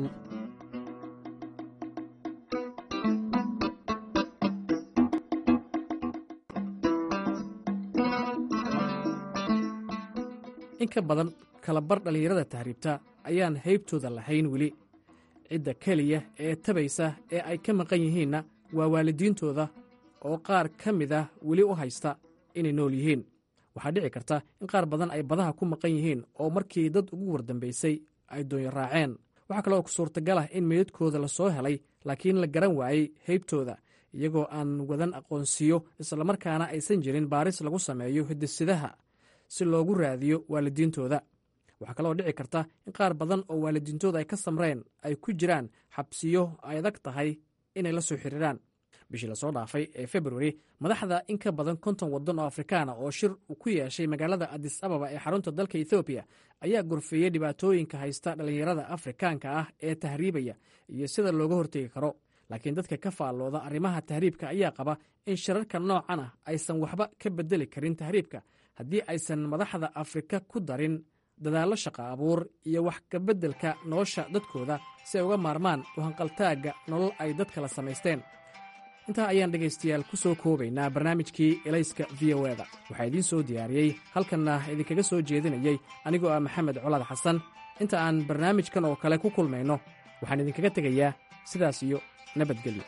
in ka badan kalabar dhallinyarada tahriibta ayaan haybtooda lahayn weli cidda keliya ee tabaysa ee ay ka maqan yihiinna waa waalidiintooda oo qaar ka mid ah weli u haysta inay nool yihiin waxaa dhici karta in qaar badan ay badaha ku maqan yihiin oo markii dad ugu wardambaysay ay doonyo raaceen waxaa kaloo suurtagal ah in meydadkooda la soo helay laakiin la garan waayey haybtooda iyagoo aan wadan aqoonsiyo islamarkaana aysan jirin baaris lagu sameeyo hidisidaha si loogu raadiyo waalidiintooda waxaa kaloo dhici karta in qaar badan oo waalidiintooda ay ka samreen ay ku jiraan xabsiyo ay adag tahay inay la soo xiriiraan bishii lasoo dhaafay ee februari madaxda in ka badan konton waddan oo afrikaana oo shir ku yeeshay magaalada adis ababa ee xarunta dalka ethoobiya ayaa gorfeeyey dhibaatooyinka haysta dhallinyarada afrikaanka ah ee tahriibaya iyo sida looga hortegi karo laakiin dadka ka faallooda arrimaha tahriibka ayaa qaba in shirarka noocan ah aysan waxba ka bedeli karin tahriibka haddii aysan madaxda afrika ku darin dadaallo shaqa abuur iyo wax kabeddelka nolosha dadkooda si ay uga maarmaan uhanqaltaagga nolol ay dad kala samaysteen intaa ayaan dhegaystayaal ku soo koobaynaa barnaamijkii elayska v o eda waxaa idiin soo diyaariyey halkanna idinkaga soo jeedinayey anigoo ah maxamed colaad xasan inta aan barnaamijkan oo kale ku kulmayno waxaan idinkaga tegayaa sidaas iyo nabadgelyo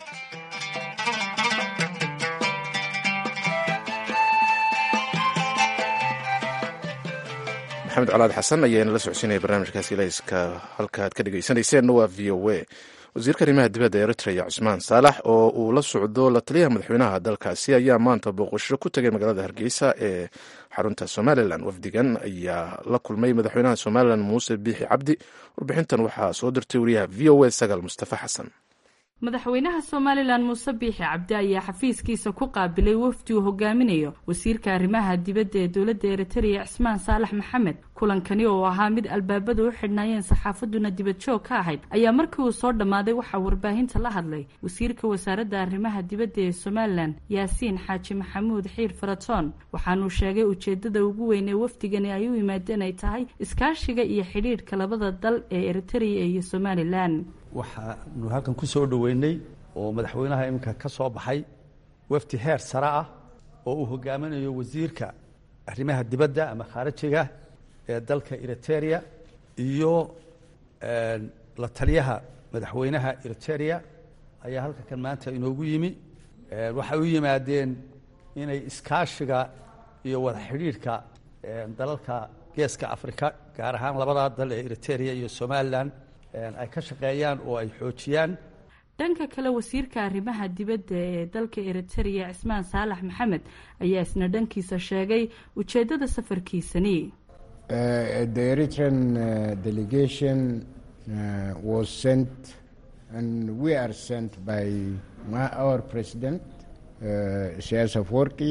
maxamed colaad xasan ayaana la socodsiinaya barnaamijkaasi ilayska halkaaad ka dhegeysaneyseenna waa v o a wasiirka arrimaha dibadda eritrea cusmaan saalax oo uu la socdo la taliyaha madaxweynaha dalkaasi ayaa maanta booqasho ku tegay magaalada hargeysa ee xarunta somalilan wafdigan ayaa la kulmay madaxweynaha somalilan muuse biixi cabdi warbixintan waxaa soo dirtay wariyaha v o a sagaal mustafa xasan madaxweynaha somalilan muuse biixi cabdi ayaa xafiiskiisa ku qaabilay wafdi uu hogaaminayo wasiirka arrimaha dibadda ee dowladda eritrea cismaan saalax maxamed kulankani oo ahaa mid albaabada u xidhnaayeen saxaafaduna dibadjoog ka ahayd ayaa markii uu soo dhammaaday waxaa warbaahinta la hadlay wasiirka wasaaradda arrimaha dibadda ee somalilan yaasiin xaaji maxamuud xiir faratoon waxaanuu sheegay ujeedada ugu weyn ee wafdigani ay u yimaadeen ay tahay iskaashiga iyo xidhiidhka labada dal ee eritrea iyo somalilan waxaanu halkan ku soo dhoweynay oo madaxweynaha iminka ka soo baxay wafdi heer sare ah oo uu hogaaminayo wasiirka arrimaha dibadda ama khaarijiga ee dalka eriteria iyo la taliyaha madaxweynaha eriteria ayaa halka kan maanta inoogu yimi waxay u yimaadeen inay iskaashiga iyo wada xidhiidhka dalalka geeska afrika gaar ahaan labadaa dal ee eriteria iyo somalilan ay ka shaqeeyaan oo ay xoojiyaan dhanka kale wasiirka arrimaha dibadda ee dalka eriterea cismaan saalax maxamed ayaa isna dhankiisa sheegay ujeeddada safarkiisani the eritrean delegation was sent and we are sent by our president siyaas afwerki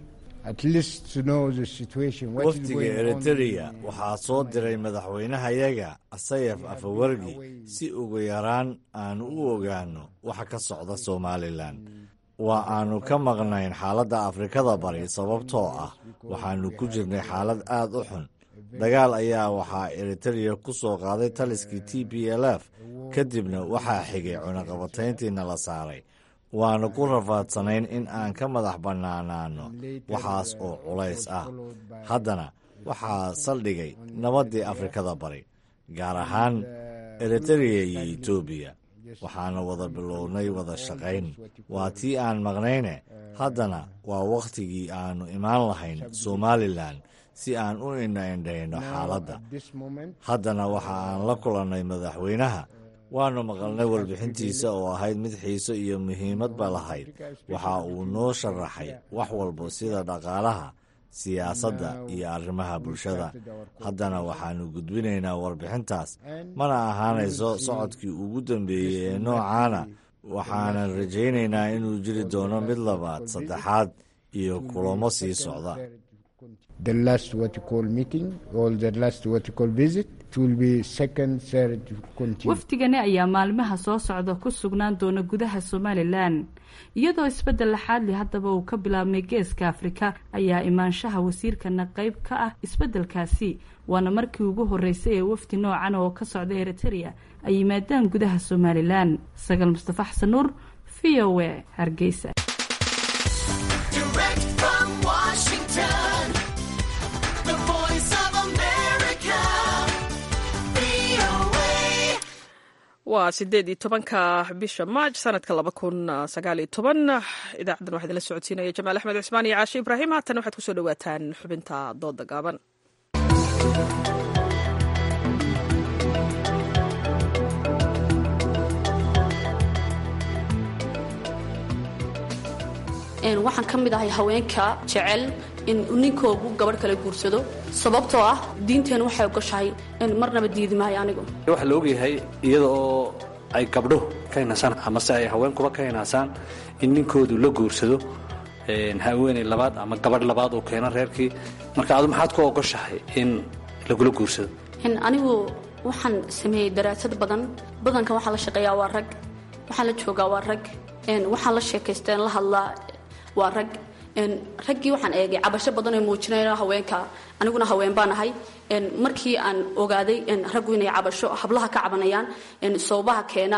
wafdiga eritereya waxaa soo diray madaxweynahayaga asayaf afawargi si ugu yaraan aanu u ogaanno waxa ka socda somalilan waa aanu ka maqnayn xaaladda afrikada bari sababtoo ah waxaanu ku jirnay xaalad aad u xun dagaal ayaa waxaa eritereya ku soo qaaday taliskii t b l f kadibna waxaa xigay cunaqabatayntiina la saaray waanu ku rafaadsanayn in aan ka madax bannaanaanno waxaas oo culays ah haddana waxaa saldhigay nabaddii afrikada bari gaar ahaan eritereya iyo etoobiya waxaana wada bilownay wada shaqayn waa tii aan maqnayne haddana waa wakhtigii aannu imaan lahayn somalilan si aan u indhaindhayno xaaladda haddana waxa aan la kulannay madaxweynaha waannu maqalnay warbixintiisa oo ahayd mid xiiso iyo muhiimadba lahayd waxa uu noo sharaxay wax walba sida dhaqaalaha siyaasadda iyo arrimaha bulshada haddana waxaannu gudbinaynaa warbixintaas mana ahaanayso socodkii ugu dambeeyey ee noocaana waxaanan rajaynaynaa inuu jiri doono mid labaad saddexaad iyo kulamo sii socda wafdigani ayaa maalmaha soo socda ku sugnaan doona gudaha somalilan iyadoo isbeddel laxaadli haddaba uu ka bilaabmay geeska afrika ayaa imaanshaha wasiirkana qayb ka ah isbeddelkaasi waana markii ugu horreysay ee wafdi noocan oo ka socda eritereya ay yimaadaan gudaha somalilan sagaal mustafa xasan nuur v o a hargeysa waa sideed iyo tobanka bisha maaj sanadka laba kun sagaal iyo toban idaacaddan waxaa idinla socodsiinaya jamaal axmed cismaan iyo caashe ibraahim haatan waxaad kusoo dhawaataan xubinta dooda gaaban waxaan ka mid ahay haweenka jecel in ninkoogu gabadh kale guursado sababtoo ah diinteenu waxay ogoshahay marnaba diidi maayo anigu waxaa la ogyahay iyada oo ay gabdho ka hinasaan amase ay haweenkuba ka hinaasaan in ninkoodu la guursado haweeney labaad ama gabadh labaad uu keeno reerkii marka adu maxaad ku ogoshahay in lagula guursado anigu waxaan sameeyey daraasad badan badankan waxaa la shaqeeyaa waa rag waxaan la joogaa waa rag waxaan la sheekaysteen la hadlaa waa rag raggii waxaan eegay cabasho badan oo muujinayno haweenka aniguna haween baan ahay markii aan ogaaday raggu inay cabasho hablaha ka cabanayaan sababaha keena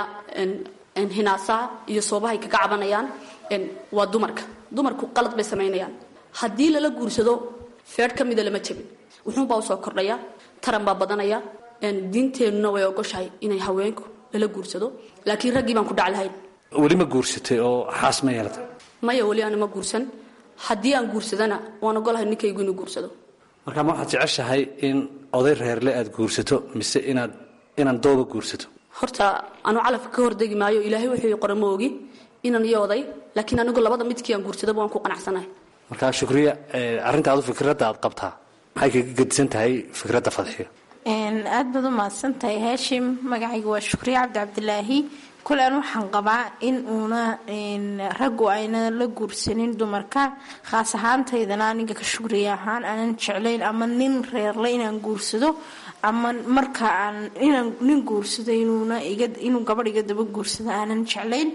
hinaasaha iyo sababahay kaga cabanayaan waa dumarka dumarku qalad bay samaynayaan haddii lala guursado feer ka mida lama jebin wuxuunbaa usoo kordhaya taran baa badanaya diinteennuna way ogoshahay inay haweenku lala guursado laakiin raggii baan ku dhac lahayn weli ma guursatay oo xaas ma yeelatay maya weli aana ma guursan haddii aan guursadana waan ogolahay ninkaygu inuu guursado marka ma waxaad jeceshahay in oday reerle aad guursato mise inaad inaan dooba guursato horta anu calafka ka hordegi maayo ilaahay wuxuu qora ma ogi inaan iyo oday laakiin anigu labada midkii aan guursadaba waan ku qanacsanahay marka shukriya arrintaadu fikradda aad qabtaa maxay kaga gedisan tahay fikradda fadxiyo aad baad u mahadsantahay haashim magacayga waa shukriye cabdi cabdilaahi kule an waxaan qabaa in uuna raggu ayna la guursanin dumarka khaas ahaantaydana aniga ka shukriye ahaan aanan jeclayn ama nin reerle inaan guursado ama marka aan inaan nin guursado inuuna inuu gabadh iga daba guursado aanan jeclayn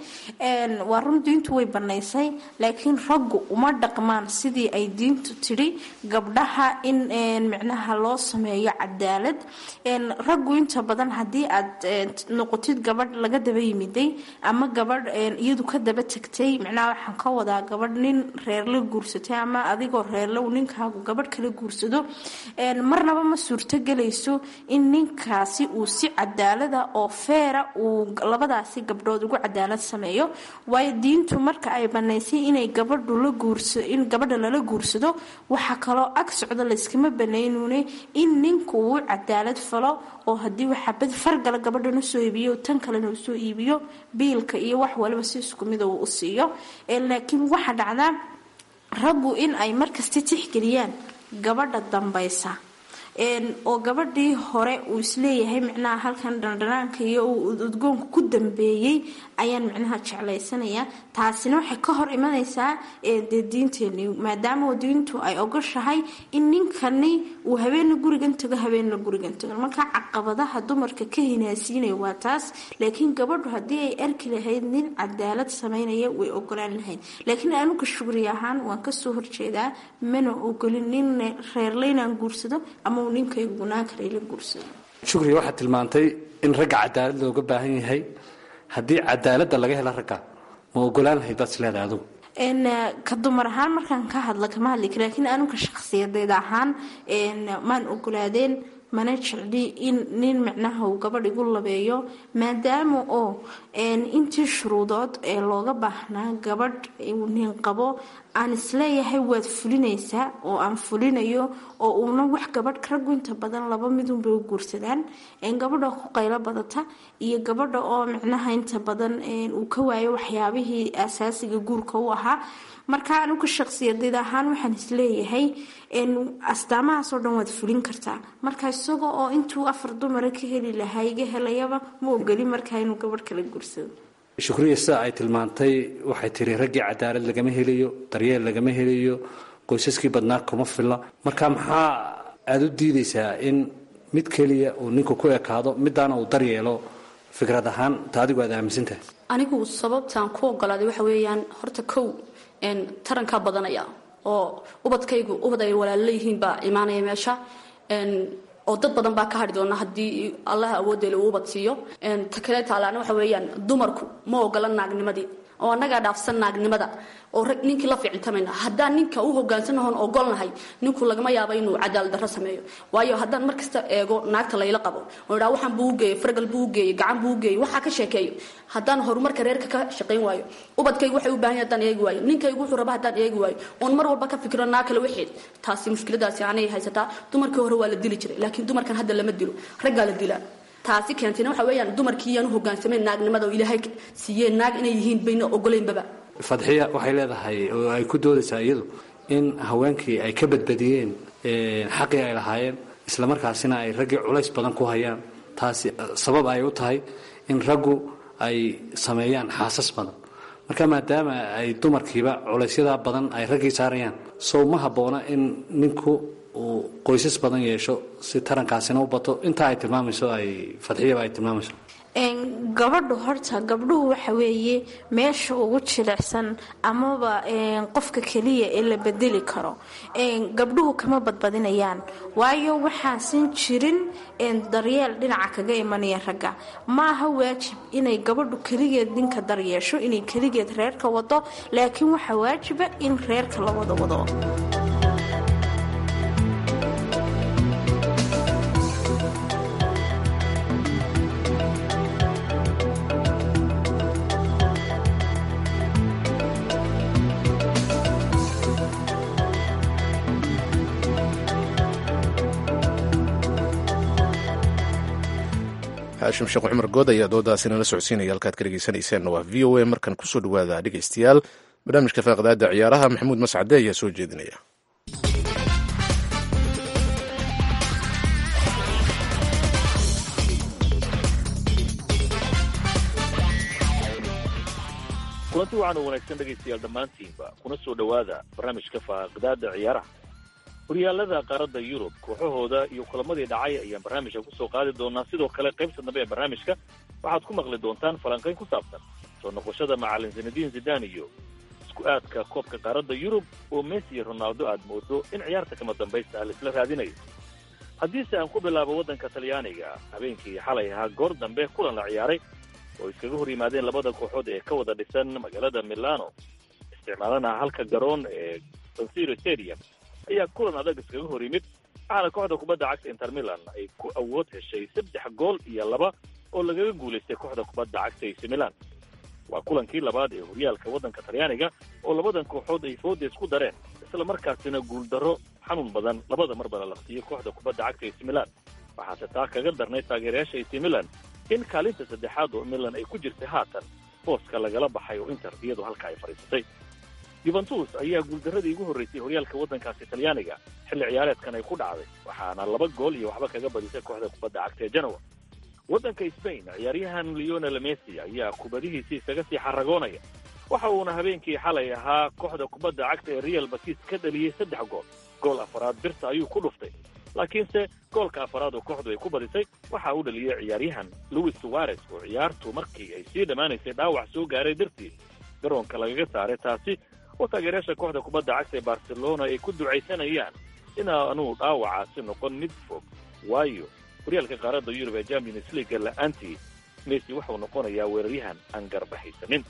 waa run diintu way banaysay laakiin raggu uma dhaqmaan sidii ay diintu tidhi gabdhaha in micnaha loo sameeyo cadaalad raggu inta badan haddii aad noqotid gabadh laga daba yimiday ama gabadh iyadu ka daba tagtay micnaha waxaan ka wadaa gabadh nin reerla guursatay ama adigoo reerle uu ninkaagu gabadh kala guursado marnaba ma suurtogelayso in ninkaasi uu si cadaalada oo feera uu labadaasi gabdhood ugu cadaalad sameeyo waayo diintu marka ay banaysay inay gabadhu la guursa in gabadha lala guursado waxaa kaloo ag socdo layskama banaynune in ninku uu cadaalad falo oo haddii waxabad fargala gabadhana soo iibiyo tan kalena uu soo iibiyo biilka iyo wax waliba si isku mida uu u siiyo laakiin waxaa dhacdaa raggu in ay markasta tixgeliyaan gabadha dambaysa oo gabadhii hore uu isleeyahay micnaha halkan dhandhanaanka iyo uu udgoonka ku dambeeyey ayaan micnaha jeclaysanaya taasina waxay ka hor imanaysaa dee diinteeni maadaama diintu ay ogoshahay in ninkani uu habeenna gurigan tago habeenna gurigan tago marka caqabadaha dumarka ka hinaasiinaya waa taas laakiin gabadhu haddii ay arki lahayd nin cadaalad samaynaya way ogolaan lahayd laakiin anuga shugri ahaan waan kasoo horjeedaa mana ogolin nin reerleynaan guursado ama shukriya waxaad tilmaantay in ragga cadaalad looga baahan yahay haddii cadaaladda laga hela ragga ma ogolaan lahayd baad isleedahay adugu ka dumar ahaan markaan ka hadla kama hadli kara laakiin anuga shakhsiyadeed ahaan maan ogolaadeen mana jecli in nin micnaha uu gabadh igu labeeyo maadaama oo intii shuruudood ee looga baahnaa gabadh uu nin qabo aan isleeyahay waad fulinaysaa oo aan fulinayo oo uuna wax gabadh raggu inta badan laba midunbay u guursadaan gabadha ku qaylo badata iyo gabadha oo micnaha inta badan uu ka waayo waxyaabihii asaasiga guurka u ahaa marka anuga shaqsiyadeed ahaan waxaan isleeyahay astaamahaasoo dhan waad fulin kartaa marka isaga oo intuu afar dumara ka heli lahaa iga helayaba ma ogeli markaa inuu gabadh kala guursado shukriya sida ay tilmaantay waxay tiri raggii cadaalad lagama helayo daryeel lagama helayo qoysaskii badnaa kuma filla marka maxaa aada u diidaysaa in mid keliya uu ninku ku ekaado midaana uu daryeelo fikrad ahaan ta adigu aad aaminsantahay anigu sababtaan ku ogolaaday waxa weeyaan horta kow tarankaa badanaya oo ubadkaygu ubad ay walaalo yihiin baa imaanaya meesha oo dad badan baa ka hadhi doona haddii allaha awooddeela uu ubad siiyo ta kale taalaana waxa weeyaan dumarku ma ogola naagnimadii oo annagaa dhaafsan naagnimada oo rag ninkii la ficiltamayna haddaan ninka u hogaansanahoon ogolnahay ninku lagama yaabo inuu cadaalad darro sameeyo waayo haddaan mar kasta eego naagta layla qabo oo idhaa waxaan buu u geeyey fargal buu u geeyey gacan buu u geeyey waxaa ka sheekeeyo haddaan horumarka reerka ka shaqayn waayo ubadkaygu waxay u baahan yahay haddaan eegi waayo ninkaygu wuxuu raba haddaan eegi waayo oon mar walba ka fikiro naa kale waxeed taasi mushkiladaasi anay haysataa dumarkii hore waa la dili jiray laakiin dumarkan hadda lama dilo raggaa la dilaa taasi keentayna waxa weeyaan dumarkii iyaan u hogaansamayn naagnimada oo ilaahay siiyeen naag inay yihiin bayna ogoleynbaba fadxiya waxay leedahay oo ay ku doodaysaa iyadu in haweenkii ay ka badbadiyeen xaqii ay lahaayeen islamarkaasina ay raggii culays badan ku hayaan taasi sabab ay u tahay in raggu ay sameeyaan xaasas badan marka maadaama ay dumarkiiba culaysyada badan ay raggii saarayaan sow ma habboona in ninku uu qoysas badan yeesho si tarankaasina u bato intaa ay tilmaamayso ay fadxiyaba ay tilmaamayso gabadhu horta gabdhuhu waxa weeye meesha ugu jilicsan amaba qofka keliya ee la bedeli karo gabdhuhu kama badbadinayaan waayo waxaasan jirin daryeel dhinaca kaga imanaya ragga maaha waajib inay gabadhu keligeed ninka daryeesho inay keligeed reerka wado laakiin waxaa waajiba in reerka la wada wado haashim sheekh cumar good ayaa doodaasi nala socodsiinaya halkaad ka dhegeysaneyseenna waa v o a markan kusoo dhawaada dhegeystayaal barnaamijka faaqdaada ciyaaraha maxamuud mascade ayaa soo jeedinaya kulanti waxaan u wanaagsan dhegaystayaal dhammaantiinba kuna soo dhowaada barnaamijka faaqdaada ciyaaraha horyaalada qaaradda yurub kooxahooda iyo kulamadii dhacay ayaan barnaamijka kusoo qaadi doonaa sidoo kale qaybta dambe ee barnaamijka waxaad ku maqli doontaan falanqayn ku saabsan soo noqoshada macalin zinadiin zidan iyo isku aadka koobka qaaradda yurub oo messi iyo ronaldo aad moodo in ciyaarta kama dambaysta ah laisla raadinayo haddiise aan ku bilaabo waddanka talyaaniga habeenkii xalay ahaa goor dambe kulan la ciyaaray oo iskaga hor yimaadeen labada kooxood ee ka wada dhisan magaalada milano isticmaalana halka garoon ee sansiro stadium ayaa kulan adag iskaga hor yimid waxaana kooxda kubadda cagta inter milan ay ku awood heshay saddex gool iyo laba oo lagaga guulaystay kooxda kubadda cagta ac milan waa kulankii labaad ee horyaalka waddanka talyaaniga oo labadan kooxood ay fooda isku dareen isla markaasina guuldarro xanuun badan labada marba la laqtiyey kooxda kubadda cagta ac milan waxaase taa kaga darnay taageerayaasha ac milan in kaalinta saddexaad oo milan ay ku jirtay haatan booska lagala baxay oo inter iyadu halka ay fadhiisatay yuventus ayaa guuldarradii ugu horraysay horyaalka waddankaasi talyaaniga xilli ciyaareedkan ay ku dhacday waxaana laba gool iyo waxba kaga badisay kooxda kubadda cagta ee genoa waddanka sbain ciyaaryahan leonel messi ayaa kubadihiisii isaga sii xaragoonaya waxa uuna habeenkii xalay ahaa kooxda kubadda cagta ee real batis ka dhaliyey saddex gool gool afaraad birta ayuu ku dhuftay laakiinse goolka afaraad oo kooxdu ay ku badisay waxa uu dhaliyey ciyaaryahan louis suarez oo ciyaartu markii ay sii dhammaanaysay dhaawac soo gaaray dartii garoonka lagaga saaray taasi oo taageerayaasha kooxda kubadda cagta ee barcelona ay ku ducaysanayaan inaanuu dhaawacaasi noqon mid fog waayo horyaalka qaaradda yurub ee champions leaga la-aantii messi waxau noqonayaa weeraryahan aan garbaxaysanin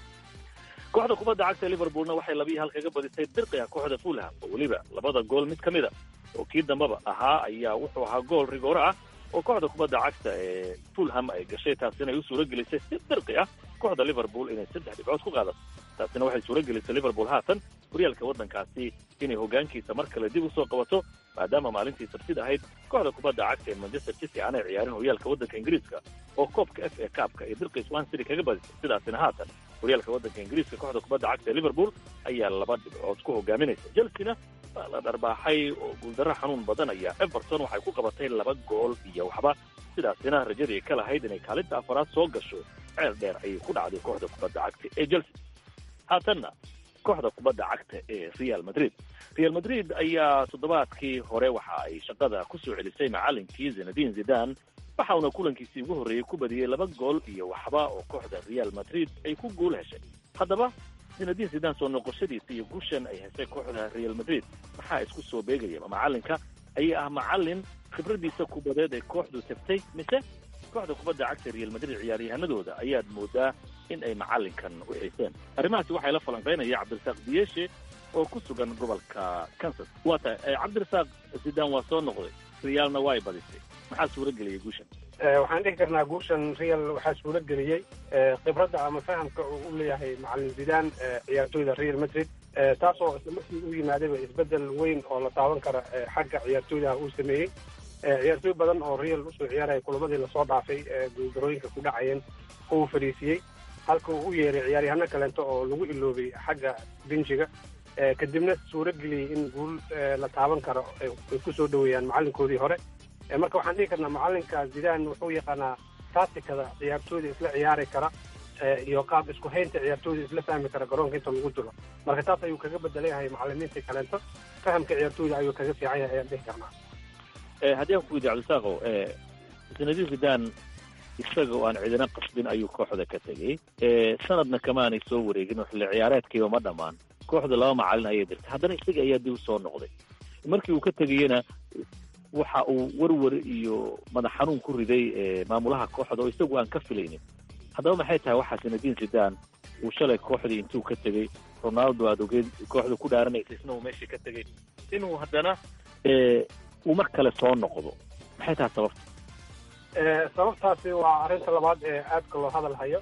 kooxda kubadda cagta liverpoolna waxay labiyi hal kaga badisay dirqiga kooxda fulham oo weliba labada gool mid ka mid a oo kii dambaba ahaa ayaa wuxuu ahaa gool rigoore ah oo kooxda kubadda cagta ee fulham ay gashay taasina ay u suura gelisay si dirqi ah kooxda liverpool inay saddex dhibcood ku qaadato taasina waxay suura gelisay liverpool haatan horyaalka waddankaasi inay hoggaankiisa mar kale dib usoo qabato maadaama maalintii sabtid ahayd kooxda kubadda cagta ee manchester city aanay ciyaarin horyaalka waddanka ingiriiska oo koobka f a kaabka iyo dirqi swan city kaga badisay sidaasina haatan horyaalka waddanka ingiriiska kooxda kubadda cagta ee liverpool ayaa laba dhibcood ku hogaaminaysa chelsea-na waa la dharbaaxay oo guuldarro xanuun badan ayaa everton waxay ku qabatay laba gool iyo waxba sidaasina rajadii ka lahayd inay kaalinta afaraad soo gasho ceel dheer ayay ku dhacday kooxda kubadda cagta ee chelsea haatanna kooxda kubadda cagta ee real madrid real madrid ayaa toddobaadkii hore waxa ay shaqada ku soo celisay macalinkii zinadin zidan waxauna kulankiisii ugu horreeyey ku badiyey laba gool iyo waxba oo kooxda real madrid ay ku guul heshay haddaba zinadin zidan soo noqoshadiisa iyo guushan ay heshay kooxda real madrid maxaa isku soo beegaya ma macalinka ayaa ah macalin khibradiisa kubadeed ay kooxdu tagtay mise kooxda kubadda cagta real madrid ciyaaryahanadooda ayaad moodaa in ay macalinkan u xiiseen arrimahaasi waxay la falanqaynaya cabdirasaaq diyeshe oo ku sugan gobolka kansas waa tahay cabdirasaaq zidan waa soo noqday realna waa ay badisay maxaa suura geliyay guushan waxaan dhihi karnaa guushan real waxaa suura geliyey khibradda ama fahamka uu u leeyahay macalin zidaan ciyaartooyda real madrid taasoo isla markii u yimaadayba isbedel weyn oo la taaban kara xagga ciyaartooydaha uu sameeyey ciyaartooy badan oo real usoo ciyaaraya kulamadii lasoo dhaafay guuldarooyinka ku dhacayeen uu fadhiisiyey halka uu u yeeray ciyaaryahano kaleento oo lagu iloobay xagga benjiga kadibna suuro geliyey in guul la taaban karo ay ku soo dhoweeyaan macalinkoodii hore marka waxaan dhihi karnaa macalinka zidane wuxuu yaqaanaa taatikada ciyaartooyda isla ciyaari kara iyo qaab isku haynta ciyaartooyda isla fahmi kara garoonka inta lagu jiro marka taas ayuu kaga bedelayahay macalimiintii kaleento fahamka ciyaartooyda ayuu kaga fiican yahay ayaan dhihi karnaa haddii aan ku weydiy cabdisaaqo sanadiin zidane isaga oo aan cidina qasbin ayuu kooxda ka tegey sanadna kamaanay soo wareegin oo xilli ciyaareedkiiba ma dhammaan kooxda laba macalin ayay dirtay haddana isaga ayaa dib usoo noqday markii uu ka tegayena waxa uu werwer iyo madax xanuun ku riday maamulaha kooxda oo isagu aan ka filaynin haddaba maxay tahay waxaa sanadiin zidane uu shalay kooxdii intuu ka tegey ronaldo aad ogeed kooxda ku dhaaranaysa isna uu meeshii ka tegey inuu haddana uu mar kale soo noqdo maxay tahay sababta sababtaasi waa arrinta labaad ee aadka loo hadal hayo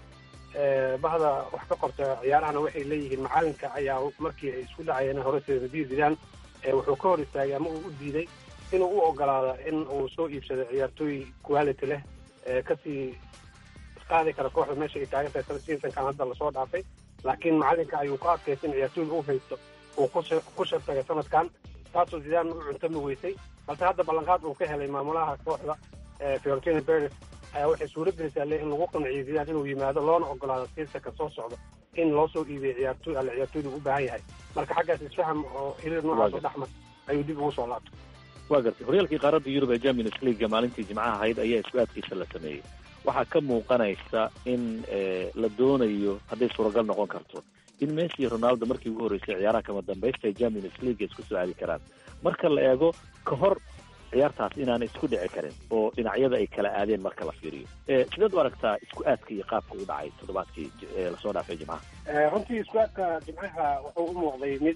bahda wax ka qorta ciyaarahana waxay leeyihiin macalinka ayaa markii ay isku dhacayeen hore sanadiin zidane wuxuu ka hor istaagay ama uu u diiday inuu u ogolaado in uu soo iibsado ciyaartooy quality leh kasii qaadi kara kooxda meesha ay taagan tahay seasonkan hadda lasoo dhaafay laakiin macalinka ayuu ku adkaysa in ciyaartooyda u haysto uu ku shartagay sanadkan taasoo zidane u cuntami weysay balse hadda ballanqaad uu ka helay maamulaha kooxda fiorentina beres ayaa waxay suuro gelaysaa le in lagu qanciyo zidane inuu yimaado loona ogolaado seasonka soo socda in loo soo iibiyo ciyaartooy alle ciyaartooyda u baahan yahay marka xaggaas isfaham oo xiriir noocaas oo dhexmar ayuu dib ugu soo laabtay waa gartay horyaalkii qaaradda yurub ee champions leaguega maalintii jimcaha ahayd ayaa isku aadkiisa la sameeyey waxaa ka muuqanaysa in la doonayo hadday suuragal noqon karto in messi iyo ronaldo markii ugu horreysay ciyaaraha kama dambaysta ee champions league isku soo aadi karaan marka la eego ka hor ciyaartaas inaanay isku dhici karin oo dhinacyada ay kala aadeen marka la fiiriyo sideed u aragtaa isku aadka iyo qaabka u dhacay toddobaadkii lasoo dhaafay jimcaha runtii isku aadka jimcaha wuxuu u muuqday mid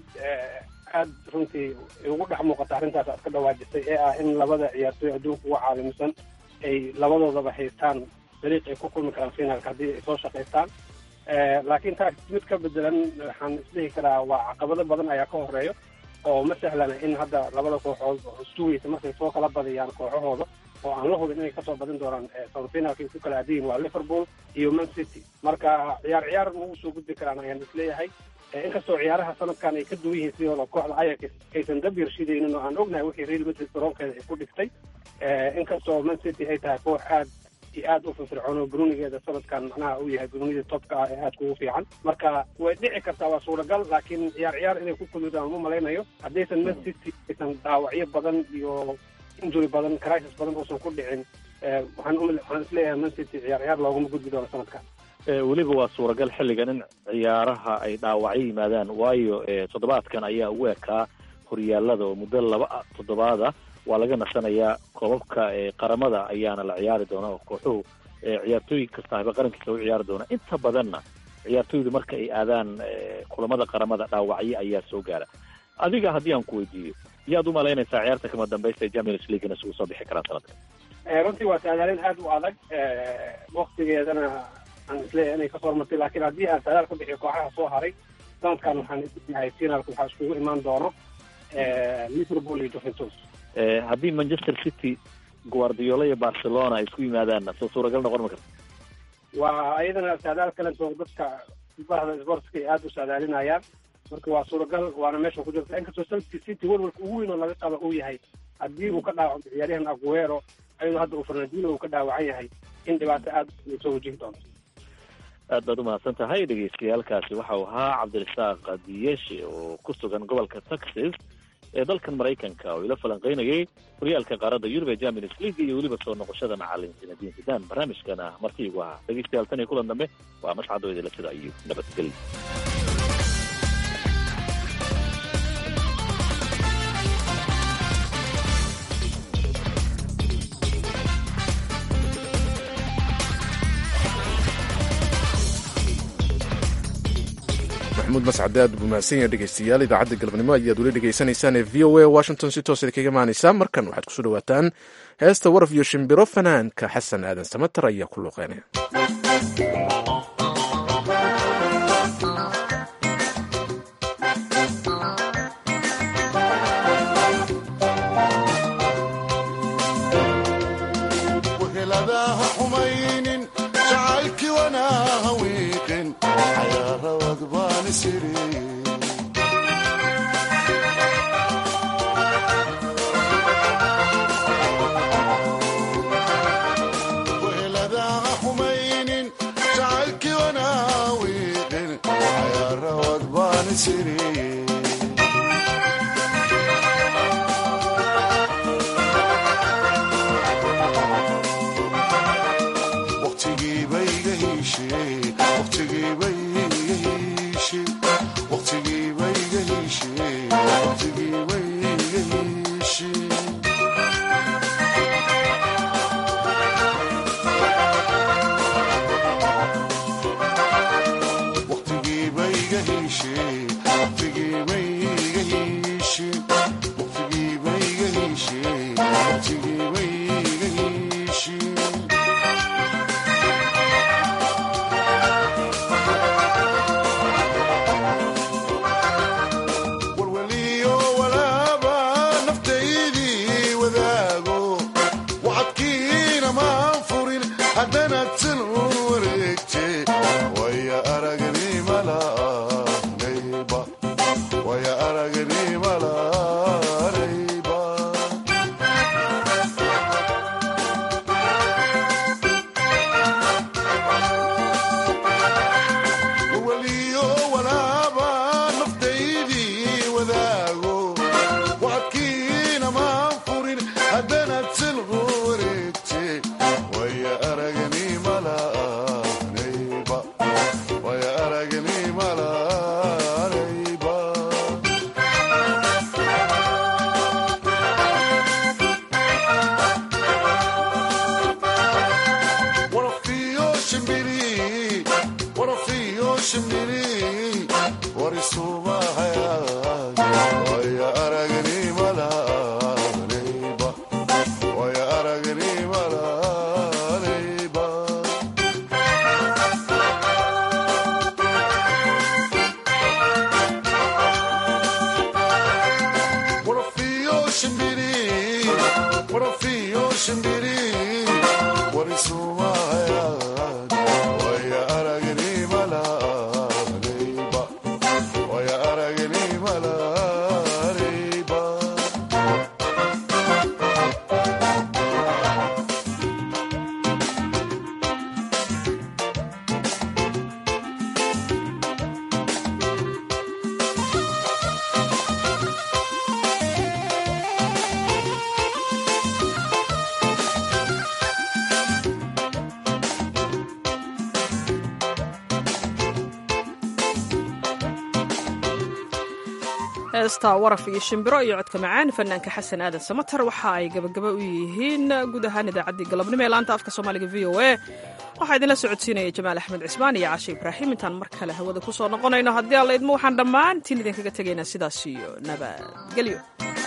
aad runtii ugu dhex muuqata arrintaas aad ka dhawaajisay ee ah in labada ciyaartooy adduunka uga caalamisan ay labadoodaba haystaan dariiq ay ku kulmi karaan finaalka haddii ay soo shaqaystaan laakiin taas mid ka bedelan waxaan isdhihi karaa waa caqabado badan ayaa ka horeeyo oo ma sahlana in hadda labada kooxood sugaysa markay soo kala badiyaan kooxahooda oo aan la hubin inay kasoo badin doonaan semifinalka ay ku kala aadayiin waa liverpool iyo man city marka ciyaar ciyaar ma ugu soo gudbi karaan ayaan isleeyahay inkastoo ciyaaraha sanadkan ay ka duwan yihiin sidooda kooxda ayax aysan dab yarshidaynin oo aan ognahay wixii real madrid garoonkeeda ay ku dhigtay inkastoo man city ay tahay koox aad iyo aad u firfircoon oo brunigeeda sanadkan macnaha uu yahay brunida topka ah ee aadka ugu fiican marka way dhici kartaa waa suuragal laakiin ciyaar ciyaar inay ku kulmidaan ma malaynayo haddaysan man city aysan dhaawacyo badan iyo injury badan crisis badan uusan ku dhicin waxaan waxaan isleeyahay man city ciyaar ciyaar looguma gudbi doono sanadkan weliba waa suuragal xilligan in ciyaaraha ay dhaawacyo yimaadaan waayo toddobaadkan ayaa ugu ekaa horyaalada oo muddo laba toddobaada waa laga nasanayaa koobabka qaramada ayaana la ciyaari doona oo kooxuhu ciyaartooy kastaaba qarankiisa u ciyaari doona inta badanna ciyaartooydu marka ay aadaan kulamada qaramada dhaawacyo ayaa soo gaara adiga haddii aan ku weydiiyo yaad u malaynaysaa ciyaarta kama dambaysta ee champions leaguena isugu soo bixi karaan sanadka runtii waa saadaalin aad u adag waktigeedana aan isleeyahay inay kasoo hormartay laakiin haddii aan saadaal ka bixiyo kooxaha soo haray sanadkan waxaan isleeyahay finalka waxaa iskugu imaan doono liverpool iyo juventus haddii manchester city guardiola iyo barcelona ay isku yimaadaanna soo suuragal noqon ma karta waa ayadana saadaal kalentoo dadka bahda sportska ay aada u saadaalinayaan marka waa suuragal waana meesha ku jirta inkastoo celtic city welwalka ugu weyn oo laga qaba uu yahay haddii uu ka dhaawaco ciyaaryahan aguero ayadoo hadda uu fernandino uu ka dhaawacan yahay in dhibaato aada soo wajihi doonto aad baad umahadsan tahay dhegeystayaalkaasi waxau ahaa cabdirasaaq diyeshe oo ku sugan gobolka texas ee dalkan maraykanka oo ila falanqeynayay horyaalka qaaradda yurub ee champions league iyo weliba soo noqoshada macalin zinadiin zidaan barnaamijkana martiigu ahaa dhegeystayaal tan iyo kulan dambe waa mascado idila sida iyo nabadgelyo maxamuud mascade aad buu mahadsan yahay dhegeystayaal idaacadda galabnimo ayaad weli dhegeysanaysaan ee v o a washington si toos kaga imaanaysaa markan waxaad kusoo dhawaataan heesta waraf iyo shimbiro fanaanka xasan aadan samatar ayaa ku luuqeynaya heesta waraf iyo shimbiro iyo codka macaan fanaanka xasan aadan samatar waxa ay gabagaba u yihiin guud ahaan idaacaddii galabnimo ee laanta afka soomaaliga v o a waxaa idinla socodsiinaya jamaal axmed cismaan iyo cashe ibraahim intaan mar kale hawada ku soo noqonayno haddii alla idmo waxaan dhammaantiin idinkaga tegaynaa sidaas iyo nabadgelyo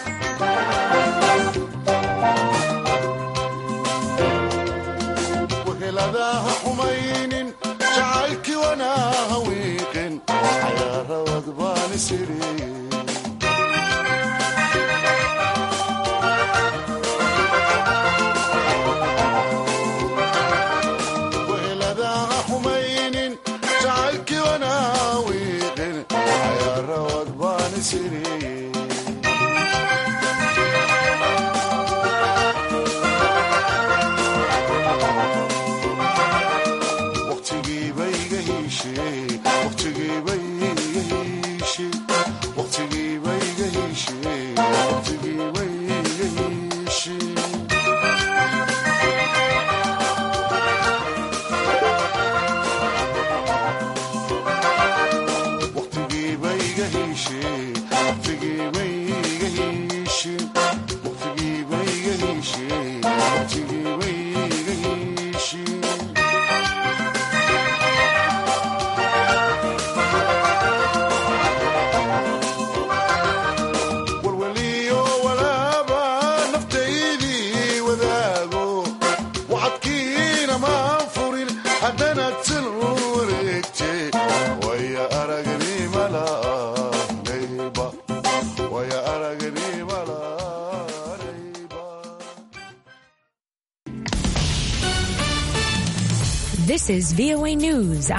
weheladaha xumaynin jacaylkii wanaaha wiiqin cayaarawad baan isiri weheladaha xumaynin jacaylkii wanaaha wiiqin cayaarawad baan isiri This is VOA News.